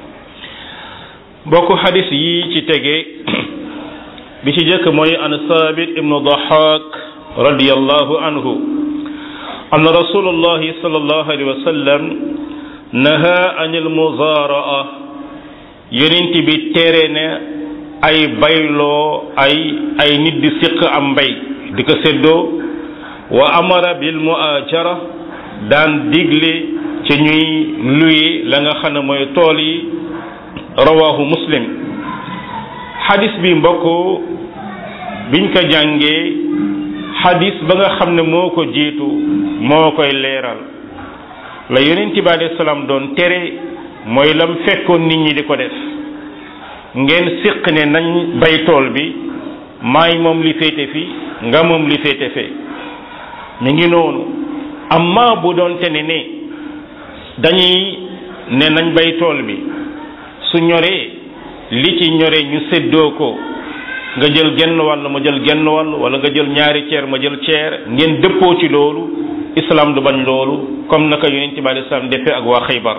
bokk xadis yi ci tege bi ci jëkk mooy an sabit ibnu dahak radiallahu anhu an rasulullahi sallallahu alayhi wa sallam naha an almuzaraa yonent bi tere ne ay bayloo ay ay nit di siq am mbay di ko séddoo wa amara bil muajara daan digle ci ñuy luye la nga xam ne mooy tool yi rawahu muslim xadis bi mbokk biñ ko jàngee xadis ba nga xam ne moo ko jiitu moo koy leeral la yonent bi alayhi salaam doon tere mooy lam fekkoon nit ñi di ko def ngeen siq ne nañ bay tool bi maay moom li féete fi nga moom li féete fe mi ngi noonu amma bu doon te ne ne dañuy ne nañ bay tool bi su ñoree li ci ñoree ñu séddoo ko nga jël genn wàll ma jël genn wàll wala nga jël ñaari ceer ma jël ceer ngeen dëppoo ci loolu islam du bañ loolu comme naka yonent bi alei salaam defee ak waa xaybar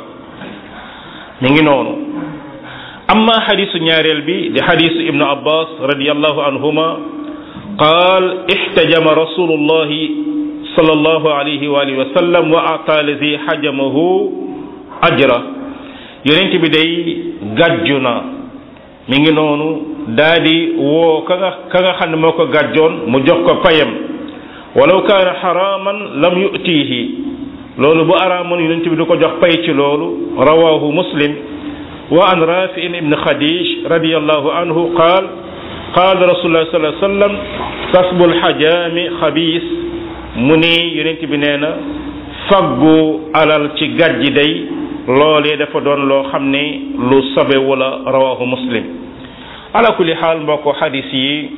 mi ngi noonu amma xadisu ñaareel bi di xadisu ibnu abbas radiallahu anhuma qaal ixtajama rasulullahi sallallahu alayhi wa alihi wa sallam wa ata lazi xajamahu ajra yonent bi day gàjju na mi ngi noonu daa di woo ka nga ka nga xam ne moo ko gàjjoon mu jox ko payam walaw kaana xaraman lam yutihi loolu bu araamoon yonent bi du ko jox pay ci loolu rawahu muslim wa an rafi ibn khadij radiallahu anhu qaal qaal rasulullah sallallahu alayhi wasallam kasbu lxajaami xabiis mu ni yonent bi nee na faggu alal ci gàjji day loolee dafa doon loo xam ne lu sobe wala rawahu muslim ala kulli xaal mbokk xadis yi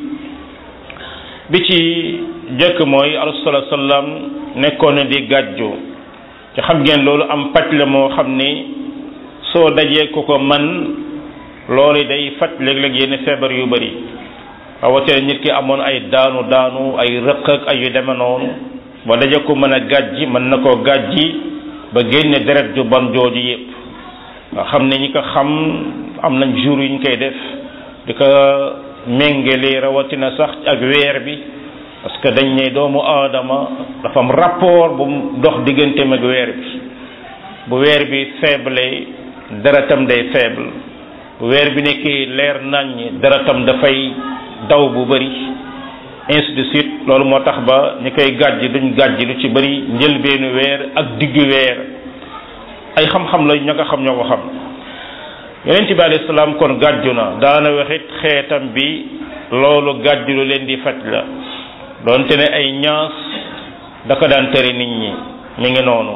bi ci jëkk mooy rasul sallam nekkoon na di gàjju ci xam ngeen loolu am paj la moo xam ni soo dajee ku ko man loolu day faj léeg-léeg yenn feebar yu bari rawatina nit ki amoon ay daanu daanu ay rëq ak ay yu deme noonu ba daje ko mën a gàjji mën na koo gàjji ba génne deret ju ban jooju yépp nga xam ne ñi ko xam am nañ jour yu ñu koy def di ko méngale rawatina sax ak weer bi parce que dañ ne doomu aadama dafa am rapport bu dox digganteem ak weer bi bu weer bi faible deretam day faible weer bi nekkee leer naññ daratam dafay daw bu bëri ainsi de suite loolu moo tax ba ñi koy gàjj duñ gàjj lu ci bëri njëlbeenu weer ak diggu weer ay xam-xam la ña nga xam ñoo ko xam yonent bi alayhi salaam kon gàjju na daana waxit xeetam bi loolu gàjju lu leen di faj la doonte ne ay ñaas da ko daan tere nit ñi mi ngi noonu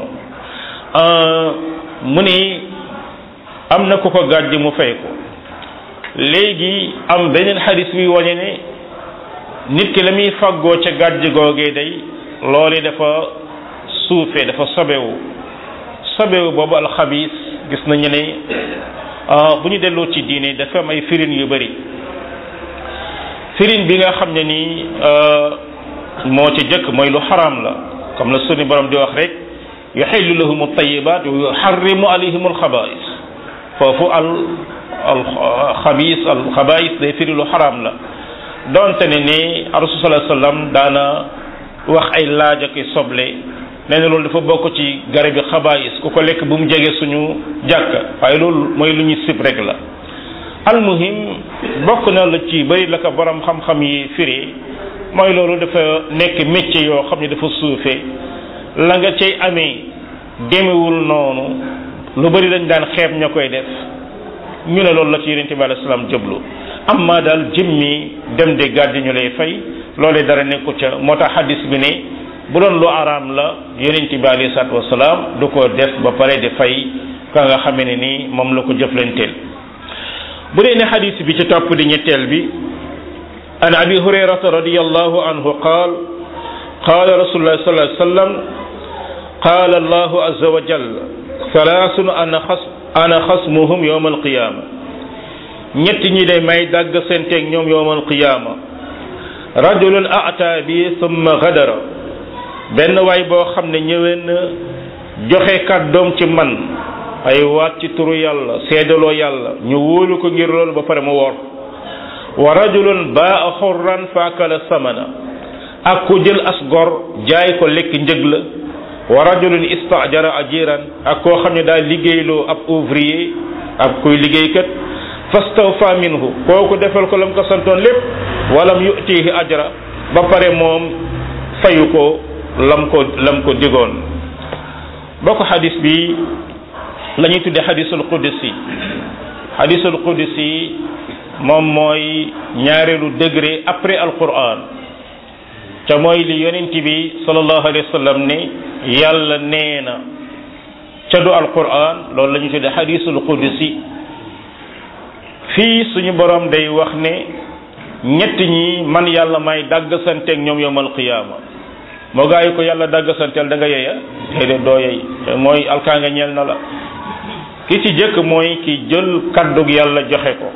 mu ni am na ku ko gàjj mu fay ko léegi am beneen xadis bi wañe ne nit ki la muy faggoo ca gàjj googee day loole dafa suufee dafa sobewu sobewu boobu alxabis gis nañu ne bu ñu delloo ci diine dafa am ay firin yu bari firin bi nga xam ne nii moo ci jëkk mooy lu xaraam la comme la sunu borom di wax rek yuxillu lahum altayibat wa yuxarrimu alayhim alxabais foofu al al xabis al xabais day firi lu xaraam la donte ne ni rasul sallallahu alayhi wasallam daana wax ay laaj ak soble nee na loolu dafa bokk ci garabi xabais ku ko lekk bu mu jege suñu jàkka waaye loolu mooy lu ñu sib rek la almuhim bokk na la ci bëri la ko borom xam-xam yi firi mooy loolu dafa nekk métier yoo xam ne dafa suufee la nga cay amee demewul noonu lu bëri dañ daan xeeb ña koy def ñu ne loolu la ci yonente bi alayhi salaam jëblu amma daal jëmmi dem de gàddi ñu lay fay loolee dara nekku ca moo tax hadis bi ne bu doon lu araam la yonente bi alayhi salaatu wasalaam du ko def ba pare di fay ka nga xamee ne ni moom la ko jëflanteel bu dee ne hadis bi ci topp di ñetteel bi an abi hurayrata radiyallahu anhu qaal qaala rasulullah sallallahu alayhi wasallam qaala allahu azza wa jalla salaasun ana xas ana xasmuhum yowma alqiyaama ñett ñi de may dàgg senteeg ñoom yowma alqiyaama rajulun ata bi summa gadara benn waay boo xam ne ñëwee na joxe kàddoom ci man ay waat ci turu yàlla seedaloo yàlla ñu wóolu ko ngir loolu ba pare mu wor wa rajulun baa xurran faakala samana ak ku jël as gor jaay ko lekk njëg la wa rajulun istajara ajiran ak koo xam ne daal liggéeyloo ab ouvrier ab kuy liggéeykat fastawfa minhu kooku defal ko lam ko santoon lépp walam yutihi ajra ba pare moom fayu ko lam ko lam ko digoon bokk xadis bi la ñuy tudde xadisul qudsi xadisul qudsi moom mooy ñaareelu degré après alquran ca mooy li yonent bi sallallahu alayhi wa sallam ne yàlla nee na ca du alquran loolu la ñu tudde xadisul qudsi fii suñu borom day wax ne ñett ñi man yàlla may dagg santeeg ñoom yowmal qiyaama moo gaa yi ko yàlla dagg santeel da nga yeya déedéet doo yey mooy alkaanga ñeel na la ki ci jëkk mooy ki jël kaddug yàlla joxe ko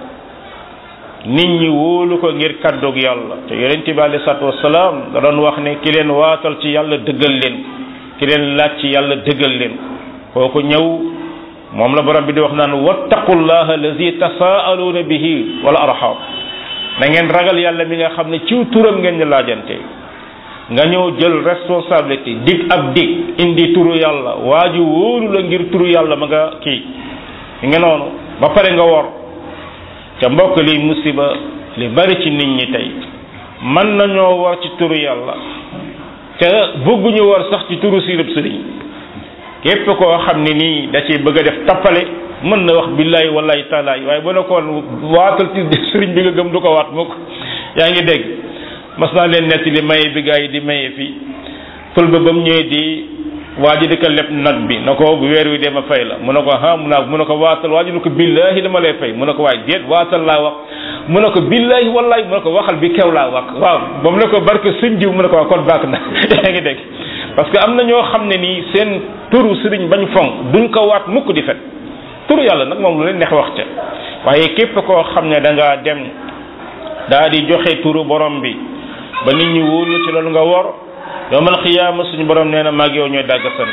nit ñi wóolu ko ngir kaddug yàlla te yonent bi alei salatu wasalaam da doon wax ne ki leen waatal ci yàlla dëggal leen ki leen laaj ci yàlla dëggal leen kooku ñëw moom la borom bi di wax naan wattaqullaha allazi tasaaluuna bihi wal arham na ngeen ragal yàlla mi nga xam ne ciw turam ngeen ñu laajante nga ñëw jël responsabilité dig ab dig indi turu yàlla waa ji wóolu la ngir turu yàlla ma nga kii nga noonu ba pare nga wor ca mbokk li musiba li bari ci nit ñi tey mën nañoo war ci turu yàlla te bëgguñu war sax ci turu sirib sëriñ képp koo xam ne nii da ciy bëgg a def tappale mën na wax billahi wallahi taalaay waaye bu ne ko waatal ci sëriñ bi nga gëm du ko waat mukk yaa ngi dégg mas naa leen nettali maye bi gaa yi di maye fii fël ba ba mu ñëwee di waa ji di ko leb nag bi na ko bu weer wi dee ma fay la mu ne ko ah mu naa mu ne ko waatal waa ji ne ko billahi dama lay fay mu ne ko waay déet waatal laa wax mu ne ko billahi wallahi mu ne ko waxal bi kew laa wax waaw ba mu ne ko barke sëñ diw mu ne ko waa kon baax na yaa ngi dégg parce que am na ñoo xam ne nii seen turu sëriñ bañ fonk duñ ko waat mukk di fet turu yàlla nag moom lu leen neex wax ca waaye képp koo xam ne da ngaa dem daa di joxe turu borom bi ba nit ñi wóolu ci loolu nga wor yowmal xiyaama suñu borom nee na maag yow ñooy dàgg sant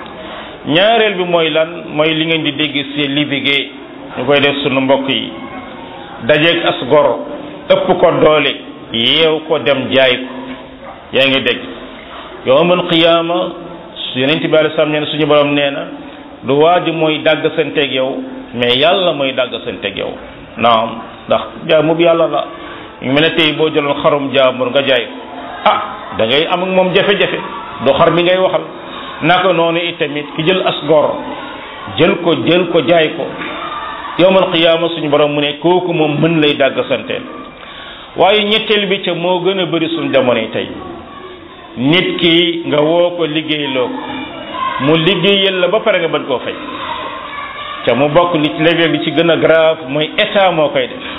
ñaareel bi mooy lan mooy li ngeen di dégg si libigé ñu koy def suñu mbokk yi dajeeg as gor ëpp ko doole yeew ko dem jaay ko yaa ngi dégg yowmal xiyaama yonent bi alei salaam nee na suñu borom nee na du waa ji mooy dàgg santeeg yow mais yàlla mooy dàgg santeeg yow naam ndax jaamu bi yàlla la ñu mel ne tey boo jëloon xarum jaamur nga jaay ah da ngay am ak moom jafe-jafe du xar mi ngay waxal naka noonu itamit ki jël as gor jël ko jël ko jaay ko yowmal qiyaama suñu borom mu ne kooku moom mën lay dàgg santeel waaye ñetteel bi ca moo gën a bëri suñ jamonoy tey nit ki nga woo ko liggéeyloo ko mu liggéeyal la ba pare nga bañ koo fay ca mu bokk li ci léeg-léeg li ci gën a grave mooy état moo koy def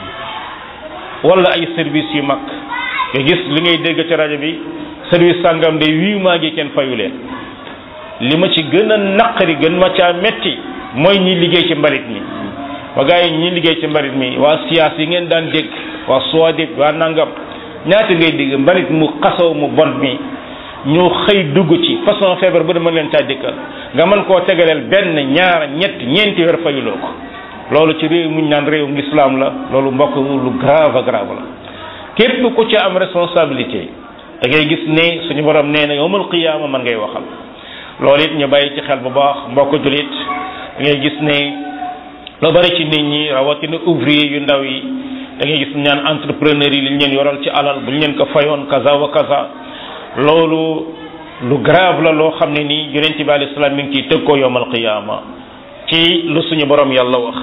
wala ay service yu mag nga gis li ngay dégg ci rajo bi service sàngam de huit mois gi kenn fayu leen li ma ci gën a naqari gën ma caa metti mooy ñi liggéey ci mbalit mi ba gars yi ñi liggéey ci mbalit mi waa siyaas yi ngeen daan dégg waa suwadib waa nangam ñaata ngay dégg mbalit mu xasaw mu bon mi ñu xëy dugg ci façon feebar bu ne mën leen caa dikkal nga mën koo tegaleel benn ñaar ñett ñeenti weer fayuloo ko loolu ci réew muñ naan réewum l'islam la loolu mbokk lu grave grave la képp ku ci am responsabilité da ngay gis ne suñu borom nee na yowmal qiyaama man ngay waxal loolu it ñu bàyyi ci xel bu baax mbokk julit da ngay gis ne lu bari ci nit ñi rawatina ouvrier yu ndaw yi da ngay gis ñaan entrepreneur yi liñ leen yoral ci alal bu ñu leen ko fayoon kaza wa kaza loolu lu grave la loo xam ne nii yonent bi alayhi salaam mi ngi ciy tëg koo yowmal qiyaama ci lu suñu borom yàlla wax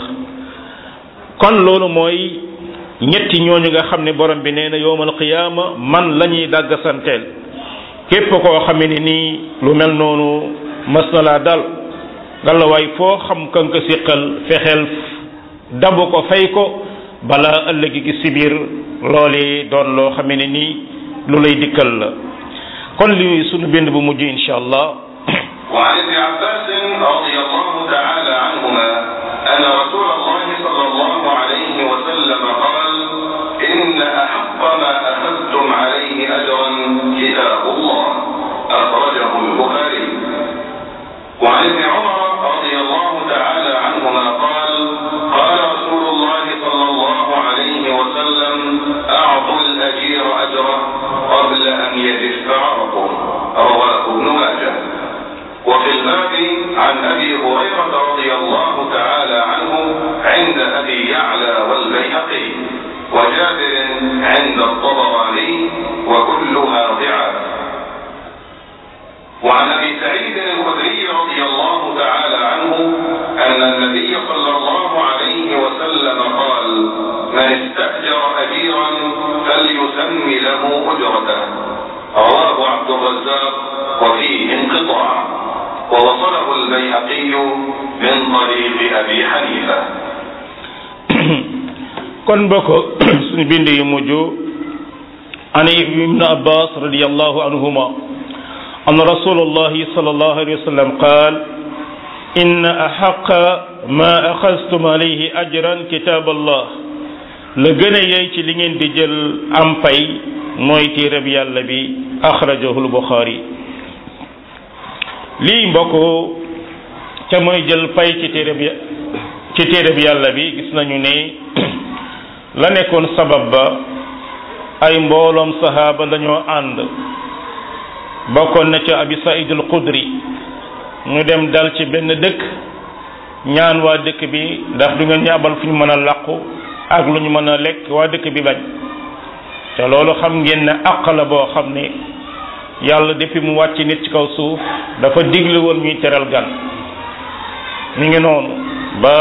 kon loolu mooy ñetti ñooñu nga xam ne borom bi nee na yowmal qiyaama man la ñuy dàgg santeel képp koo xam ne nii lu mel noonu mas na laa dal ngalawaay foo xam kan ko siqal fexeel dabu ko fay ko balaa ëllëg gi si biir loole doon loo xam ne nii lu lay dikkal la kon li sunu bind bu mujj insha allah وعن ابن عباس رضي الله تعالى عنهما أن رسول الله صلى الله عليه وسلم قال إن أحق ما أخذتم عليه أجرا كتاب الله أخرجه البخاري وعن ابن عمر رضي الله تعالى عنهما قال قال رسول الله صلى الله عليه وسلم أعطوا الأجير أجره قبل أن يجف عرقه رواه ابن ماجه وفي الباب عن أبي هريرة رضي الله تعالى عنه عند أبي يعلى والبيهقي وجابر عند الطبراني وكلها ضعاف وعن ابي سعيد الخدري رضي الله تعالى عنه ان النبي صلى الله عليه وسلم قال من استاجر اجيرا فليسم له اجرته رواه عبد الرزاق وفيه انقطاع ووصله البيهقي من طريق ابي حنيفه kon mbokk suñu bind yu mujj an ibnu abbas radiallahu anhuma أن رسول الله صلى الله عليه وسلم قال إن أحق ما أخذتم عليه أجرا كتاب الله لغنا يأتي لين دجل أم باي موي ربي الله بي أخرجه البخاري lii mbokk ca mooy jël pay ci téere bi ci téere bi yàlla bi gis nañu ne la nekkoon sabab ba ay mbooloom sahaaba dañoo ànd bokkoon na ca abi saïd al xudri ñu dem dal ci benn dëkk ñaan waa dëkk bi ndax du ngeen ñu abal fu ñu mën a làqu ak lu ñu mën a lekk waa dëkk bi bañ te loolu xam ngeen ne àq la boo xam ne yàlla depuis mu wàcc nit ci kaw suuf dafa digle woon ñuy teral gan mi ngi noonu ba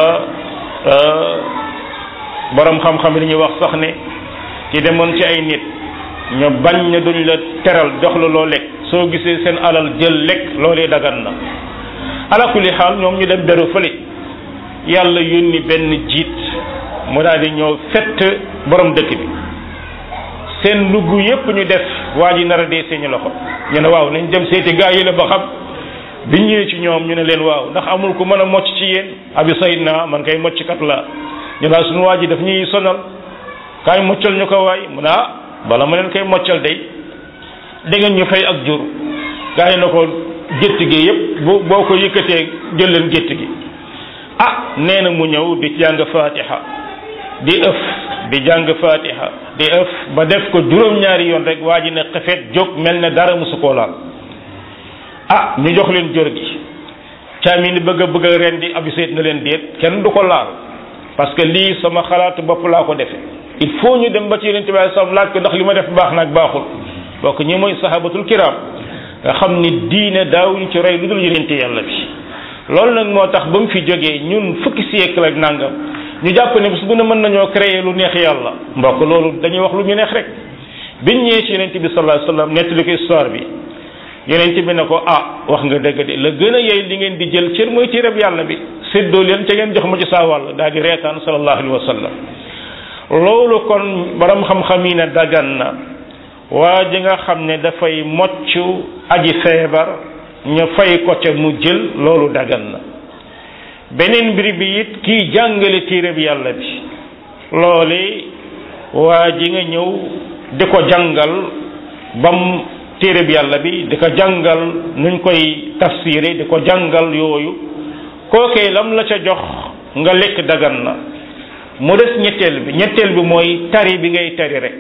borom xam-xam yi dañuy wax sax ne ci demoon ci ay nit ñu bañ na duñ la teral jox la loo lekk soo gisee seen alal jël lekk loolee dagan na ala kulli xaal ñoom ñu dem beru fële yàlla yónni benn jiit mu daal di ñëw fett borom dëkk bi seen lugg yépp ñu def waa ji nar a dee seeni loxo ñu ne waaw nañ dem seeti gaa yi la ba xam biñ ñëwee ci ñoom ñu ne leen waaw ndax amul ku mën a mocc ci yéen abi sayid na man kay mocc kat la ñu daal suñu waa ji daf ñuy sonal kaay moccal ñu ko waay mu ne ah bala ma leen koy moccal day da ngeen ñu fay ak jur gaa yi na ko gétt gi yépp boo boo ko yëkkatee jël leen gétt gi ah nee na mu ñëw di jàng fatiha di ëf di jàng fatiha di ëf ba def ko juróom-ñaari yoon rek waa ji ne xefet jóg mel ne dara musu koo laal ah ñu jox leen jor gi caami ni bëgg a bëgg a rendi abi sayt na leen déet kenn du ko laal parce que lii sama xalaatu bopp laa ko defe il faut ñu dem ba ci yonente bi alei salaam laaj ko ndax li ma def baax naag baaxul bokk ñi mooy sahabatul kiram nga xam ni diine daawuñ ci rey lu dul yonente yàlla bi loolu nag moo tax ba mu fi jógee ñun fukki siècle ak nangam ñu jàpp ne bis bu ne mën nañoo créer lu neex yàlla mbokk loolu dañuy wax lu ñu neex rek biñ ñëwee ci yonente bi sallallahu alayhi wasallam nettali ko histoire bi yonente bi ne ko ah wax nga dëgg de la gën a yey li ngeen di jël cër mooy téereb yàlla bi séddoo leen ca ngeen jox ma ci saa wàll daal di reetaan sallallahu alayhi wa sallam loolu kon borom xam-xam yi ne dagan na waa ji nga xam ne dafay mocc aji feebar ñu fay ko ca mu jël loolu dagan na beneen mbir bi it kii jàngale téereb yàlla bi loole waa ji nga ñëw di ko jàngal bam téereb yàlla bi di ko jàngal nuñ koy tafsiré di ko jàngal yooyu kookee lam la ca jox nga lekk dagan na mu des ñetteel bi ñetteel bi mooy tari bi ngay tari rek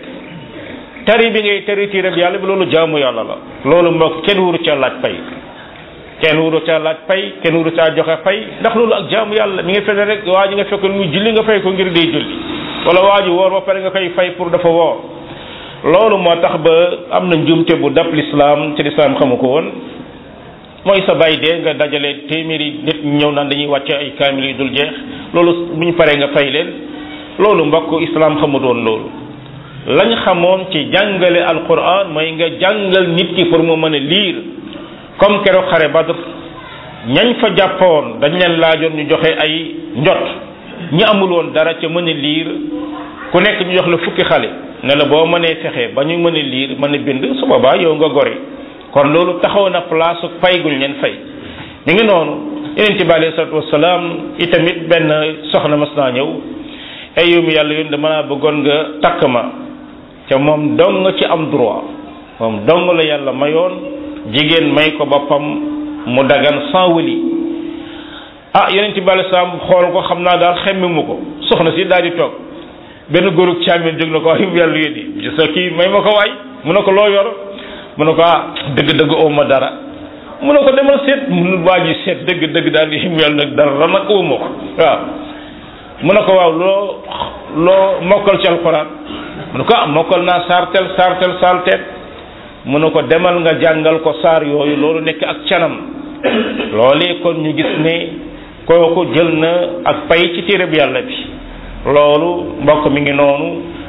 tari bi ngay tari téereb yàlla bi loolu jaamu yàlla la loolu mbokk kenn wuru ca laaj pay kenn wuru ca laaj pay kenn wuru caa joxe pay ndax loolu ak jaamu yàlla mi ngi fene rek waa ji nga fekk muy julli nga fay ko ngir day julli wala waa ji woor ba pare nga koy fay pour dafa woor loolu moo tax ba am na njumte bu dab lislaam ci lislaam xamu ko woon mooy sa bàyyi dee nga dajale téeméeri nit ñëw naan dañuy wàcce ay kaamil yu dul jeex loolu bu ñu paree nga fay leen loolu mbokk islaam xamu doon loolu lañ xamoon ci jàngale alquran mooy nga jàngal nit ki pour mu mën a liir comme keroog xare badr ñañ fa jàppoon dañ leen laajoon ñu joxe ay njot ñi amul woon dara ca mën a liir ku nekk ñu jox la fukki xale ne la boo mënee fexe ba ñu mën a liir mën a bind su boobaa yow nga gori kon loolu taxaw na place fay guñ leen fay mi ngi noonu yeneen bi alayhi salatu wasalaam itamit benn soxna mas naa ñëw ay yow mi yàlla yoon dama naa bëggoon nga takk ma te moom dong nga ci am droit moom dong la yàlla mayoon jigéen may ko boppam mu dagan sans wëli ah yeneen bi alayhi salaam xool ko xam naa daal xemmi mu ko soxna si daal di toog benn góorug càmmin jóg na ko ay yàlla yéen sa kii may ma ko waay mu ne ko loo yor mu ne ko ah dëgg-dëgg ooma dara mu ne ko demal seet mu waa ji seet dëgg-dëgg daal di yàlla nag dara nag ooma ko waaw mu ne ko waaw loo loo mokkal ci alxuraan mu ne ko ah mokkal naa saartel saartel saalteet mu ne ko demal nga jàngal ko saar yooyu loolu nekk ak canam loolee kon ñu gis ne kooku jël na ak pay ci téereb yàlla bi loolu mbokk mi ngi noonu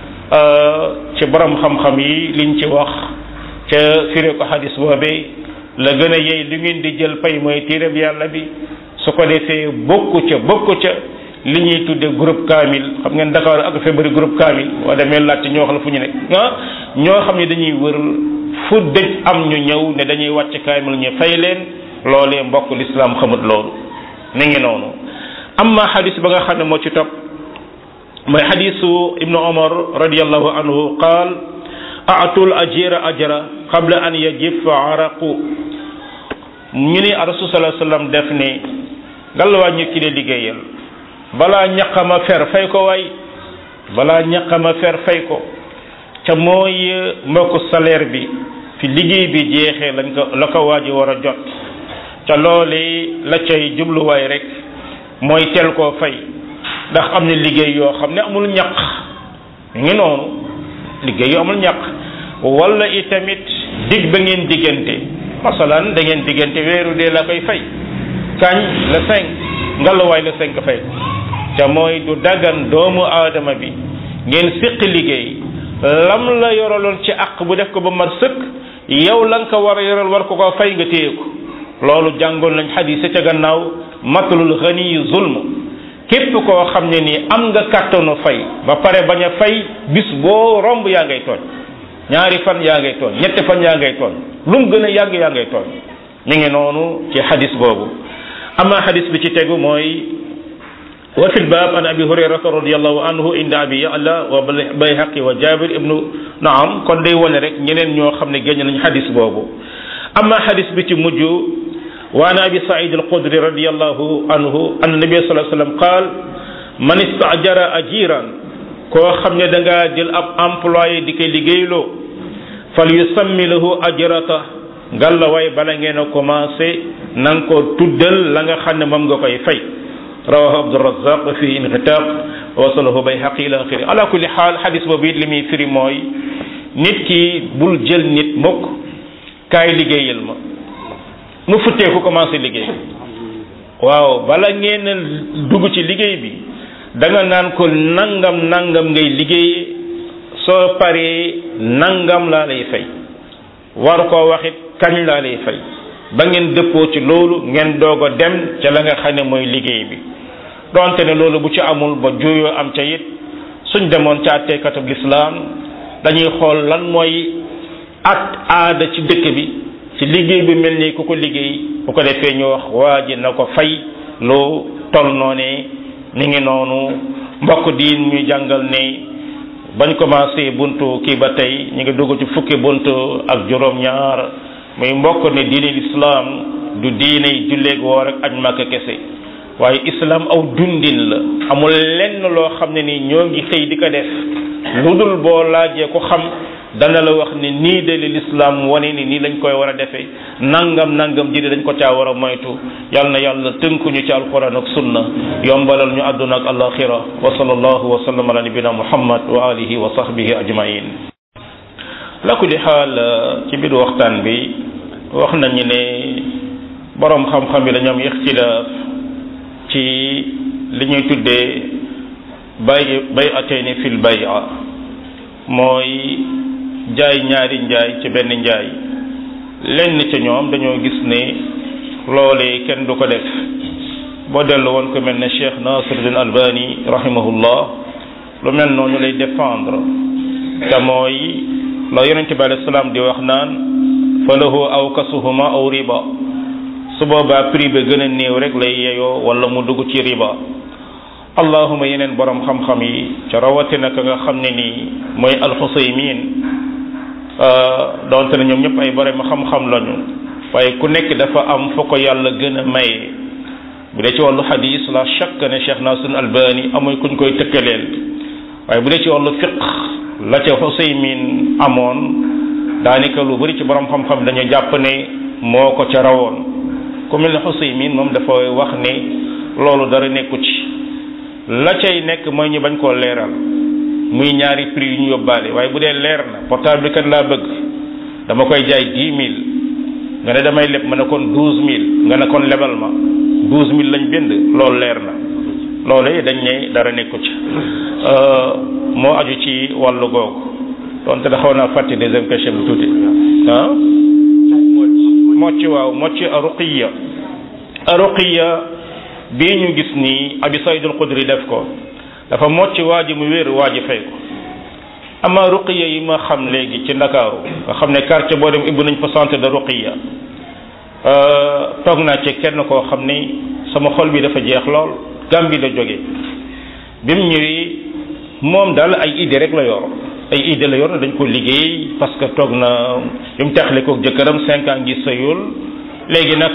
ci borom xam-xam yi liñ ci wax ca firé ko xadis boobee la gën a yey li ngeen di jël pay mooy téereb yàlla bi su ko defee bokku ca bokku ca li ñuy tudde groupe kaamil xam ngeen Dakar ak fa bëri groupe kaamil waa demee laajte ñoo xam la fu ñu nekk ah ñoo xam ne dañuy wër fu dëj am ñu ñëw ne dañuy wàcc kaamil ñu fay leen loolee mbokk lislaam xamut loolu mi ngi noonu amma xadis ba nga xam ne moo ci topp mooy xadisu ibnu omar radiallahu anhu qaal aatul ajira ajra qabla an yajifa araqu ñu ni rasul sallallahu alayhi wasallam def ne ngallawaa ñu ki de liggéeyal balaa ñaqama fer fay ko waay balaa ñaqama fer fay ko ca mooy mbokk salaire bi fi liggéey bi jeexee lañ ko la ko waaji war a jot ca loolee la cay jubluwaay rek mooy teel koo fay ndax am na liggéey yoo xam ne amul ñaq ngi noonu liggéey yu amul ñaq wala itamit dig ba ngeen diggante masalan da ngeen diggante weeru dee la koy fay kañ le cinq ngalawaay le cinq fay ko ca mooy du dagan doomu aadama bi ngeen séq liggéey lam la yoraloon ci àq bu def ko ba mat sëkk yow la nga ko war a yoral war ko ko fay nga téye ko loolu jàngoon nañ xadis ca gannaaw matalul xani zulm képp koo xam ne nii am nga kàttanu fay ba pare bañ a fay bis boo romb yaa ngay tooñ ñaari fan yaa ngay tooñ ñetti fan yaa ngay tooñ lu mu gën a yàgg yaa ngay tooñ mi ngi noonu ci xadis boobu ama xadis bi ci tegu mooy wa fi lbab an abi hurayrata radiallahu anhu inda abi ya'la wa bayhaqi wa jabir ibnu naam kon day wone rek ñeneen ñoo xam ne génn nañ xadis boobu ama xadis bi ci mujj وعن ابي سعيد الخدري رضي الله عنه ان النبي صلى الله عليه وسلم قال من استاجر اجيرا كو خامني داغا جيل اب امبلوي ديكي ليغيلو فليسمي له اجرته قال لا واي بالا ngeen commencé nang ko tuddal la nga xamne mom nga koy fay رواه عبد الرزاق في انقطاع wasalahu bayhaqi ila axiri ala kulli xaal xadis boobu it li muy firi mooy nit ki bul jël nit mukk kaay liggéeyal ma mu futteeku commencé liggéey waaw bala ngeen dugg ci liggéey bi da nga naan ko nangam nangam ngay liggéey soo paree nangam laa lay fay war koo waxit kañ laa lay fay ba ngeen dëppoo ci loolu ngeen doog a dem ca la nga xam ne mooy liggéey bi donte ne loolu bu ci amul ba juyoo am ca it suñ demoon ca àtteekatub lislaam dañuy xool lan mooy at aada ci dëkk bi ci liggéey bi mel ni ku ko liggéey bu ko defee ñu wax waa ji na ko fay loo tol noonee ni ngi noonu mbokk diin ñuy jàngal ne bañ commencé buntu kii ba tey ñu ngi dugg ci fukki buntu ak juróom-ñaar muy mbokk ne diine lislaam du diine julleeg woor ak aj màkk kese waaye islam aw dundin la amul lenn loo xam ne ni ñoo ngi xëy di ko def lu dul boo laajee ko xam dana la wax ni nii de li lislaam wane ni nii lañ koy war a defee nangam nangam ji dañ ko caa war a moytu yal na yàlla tënkuñu ci alquran ak sunna yombalal ñu àdduna ak alaxira wa sallallahu wa sallam ala nabina muhammad wa alihi wa sahbihi ajmain la kulli xaal ci biir waxtaan bi wax nañu ne borom xam-xam yi dañu am ixtilaaf ci li ñuy tuddee bay bay ateeni fil bay'a mooy jaay ñaari njaay ci benn njaay lenn ca ñoom dañoo gis ne loolee kenn du ko def boo dellu woon ko mel ne Cheikh Nasiruddin Albani rahimahullah lu mel noonu lay défendre te mooy la yonente bi alayhi salaam di wax naan fa lahu aw kasuhuma aw riba su boobaa prix ba gën a néew rek lay yeyoo wala mu dugg ci riba allahuma yeneen borom xam-xam yi ca rawatina ka nga xam ne nii mooy alxusaymin donte ne ñoom ñëpp ay borom xam-xam lañu waaye ku nekk dafa am fa ko yàlla gën a maye bu dee ci wàllu xadis la chaque ne Cheikh Nasir Albani amuy kuñ koy tëkkaleel waaye bu dee ci wàllu fiq la ca xusaymin amoon daanaka lu bari ci borom xam-xam dañu jàpp ne moo ko ca rawoon ku mel ne xusaymin moom dafa wax ne loolu dara nekku ci la cay nekk mooy ñu bañ koo leeral muy ñaari prix yu ñu yóbbaale waaye bu dee leer na portable bi kat laa bëgg dama koy jaay dix mille nga ne damay leb ma ne kon douze mille nga ne kon lebal ma douze mille lañ bind loolu leer na loolu dañ ne dara nekku ci moo aju ci wàllu googu donte da xaw naa fàtte deuxième question bi tuuti ah mocc waaw mocc aruqiya aruqiya bii ñu gis nii abi saïd al xudri def ko dafa mocc waa ji mu wér waa ji fay ko ama ruqiya yi ma xam léegi ci ndakaaru nga xam ne quartier boo dem ibbu nañ fa centre de ruqiya toog naa ci kenn koo xam ni sama xol bi dafa jeex lool Gàmbi la jóge bi mu ñëwee moom daal ay idée rek la yor ay idée la yor na dañ ko liggéey parce que toog na bi mu taxale kook jëkkëram cinq ans ngi sëyul léegi nag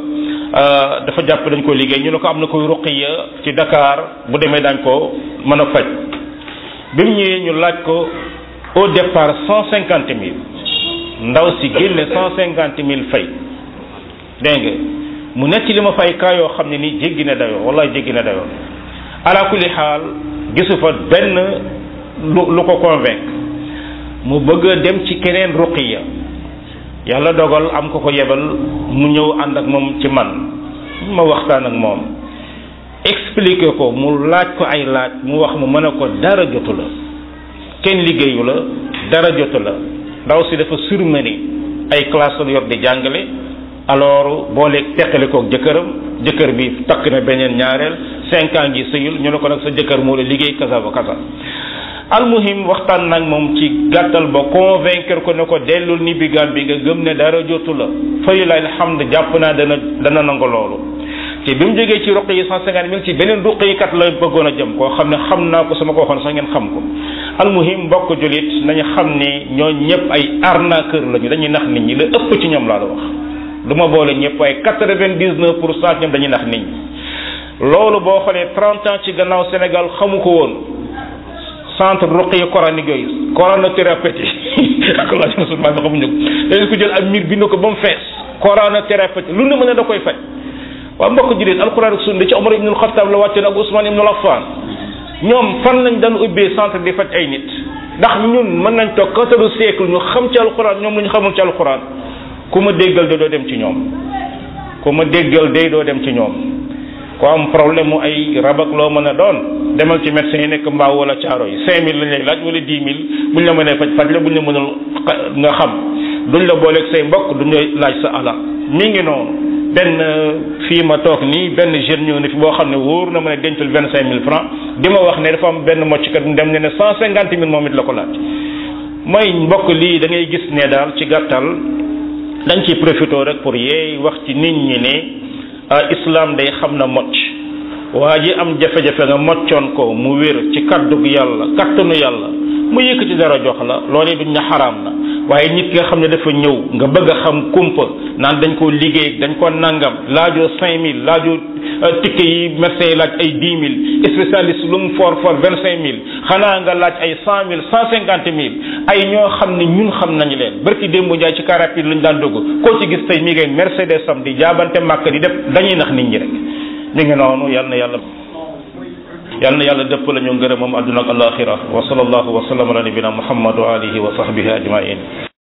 dafa jàpp dañ ko liggéey ñu ne ko am na koy ruqiya ci Dakar bu demee daañ ko mën a faj bi mu ñëwee ñu laaj ko au départ cent cinquante mille ndaw si génne cent cinquante mille fay dégg nga mu nekk li ma fay kaa yoo xam ne nii jéggi na dayoo wallahi jéggi na dayoo ala kulli xaal gisu fa benn lu lu ko convaincre mu bëgg a dem ci keneen ruqiya yàlla dogal am ko ko yebal mu ñëw ànd ak moom ci man ma waxtaan ak moom expliquer ko mu laaj ko ay laaj mu wax mu mën a ko dara jotu la kenn liggéeyu la dara jotu la ndaw si dafa surmené ay classe la yor di jàngale alors booleeg teqale koog jëkkëram jëkkër bi takk na beneen ñaareel cinq ans ngi sëyul ñu ne ko nag sa jëkkër moo la liggéey kasa ba kasa almuhim waxtaan nag moom ci gàttal ba convaincre ko ne ko dellul ni bi bi nga gëm ne dara jotu la fayu la alhamd jàpp naa dana dana nangu loolu te bi mu jógee ci ruq yi cent cinquante mille ci beneen ruq yi kat la bëggoon a jëm koo xam ne xam naa ko sama ko waxoon sax ngeen xam ko almuhim mbokk julit nañu xam ne ñoo ñëpp ay arnaqueur lañu dañuy nax nit ñi la ëpp ci ñoom laa la wax du ma boole ñëpp waaye quatre-vingt-dix-neuf pour cent ñoom dañuy nax nit ñi loolu boo xoolee trente ans ci gannaaw Sénégal xamu ko woon centre ruqiya coranique yooyu coronothérapeutique ak la musulman bi xamuñu ko dañu ko jël ak miir bind ko ba mu fees coronothérapeutique lu ne mën a da koy faj waa mbokk jullit alquran ak sunna ci Omar ibn al-Khattab la wàcce ak Ousmane ibn Affan ñoom fan lañ daan ubbee centre di faj ay nit ndax ñun mën nañ toog quatorze siècle ñu xam ci alquran ñoom lu ñu xamul ci alquran ku ma déggal de doo dem ci ñoom ku ma déggal de doo dem ci ñoom ku am problème mu ay rabak loo mën a doon demal ci médecin yi nekk mbaaw wala caaro yi cinq mille lañ lay laaj wala dix mille buñ la mënee faj faj la buñ la mënul nga xam duñ la booleeg say mbokk duñ lay laaj sa alal mi ngi noonu benn fii ma toog nii benn jeune ñëw na fi boo xam ne wóor na ma ne dencul vingt cinq mille francs di ma wax ne dafa am benn mocckat mu dem ne ne cent cinquante mille moom it la ko laaj mooy mbokk lii da ngay gis ne daal ci gàttal dañ ciy profité rek pour yeey wax ci nit ñi ne islam day xam na mocc waa ji am jafe-jafe nga moccoon ko mu wér ci kaddug yàlla kattanu yàlla mu yëkkati dara jox la loolee duñ na xaraam na waaye nit ki nga xam ne dafa ñëw nga bëgg a xam kumpa naan dañ ko liggéey dañ ko nangam laajoo cinq mille laajoo ticket yi médecin yi laaj ay dix mille spécialiste lu mu fort fort vingt cinq mille xanaa nga laaj ay cent mille cent cinquante mille ay ñoo xam ne ñun xam nañu leen barki démb njaay ci car rapide lañu daan dugg koo ci gis tey mi ngay Mercedes sam di jaabante màkk di def dañuy nax nit ñi rek ñu ngi noonu yal na yàlla yal na yàlla dëpp la ñu ngërëm moom àdduna ak alaxira wa sallallahu wa sallam ala nabina muhammad wa alihi wa sahbihi ajmain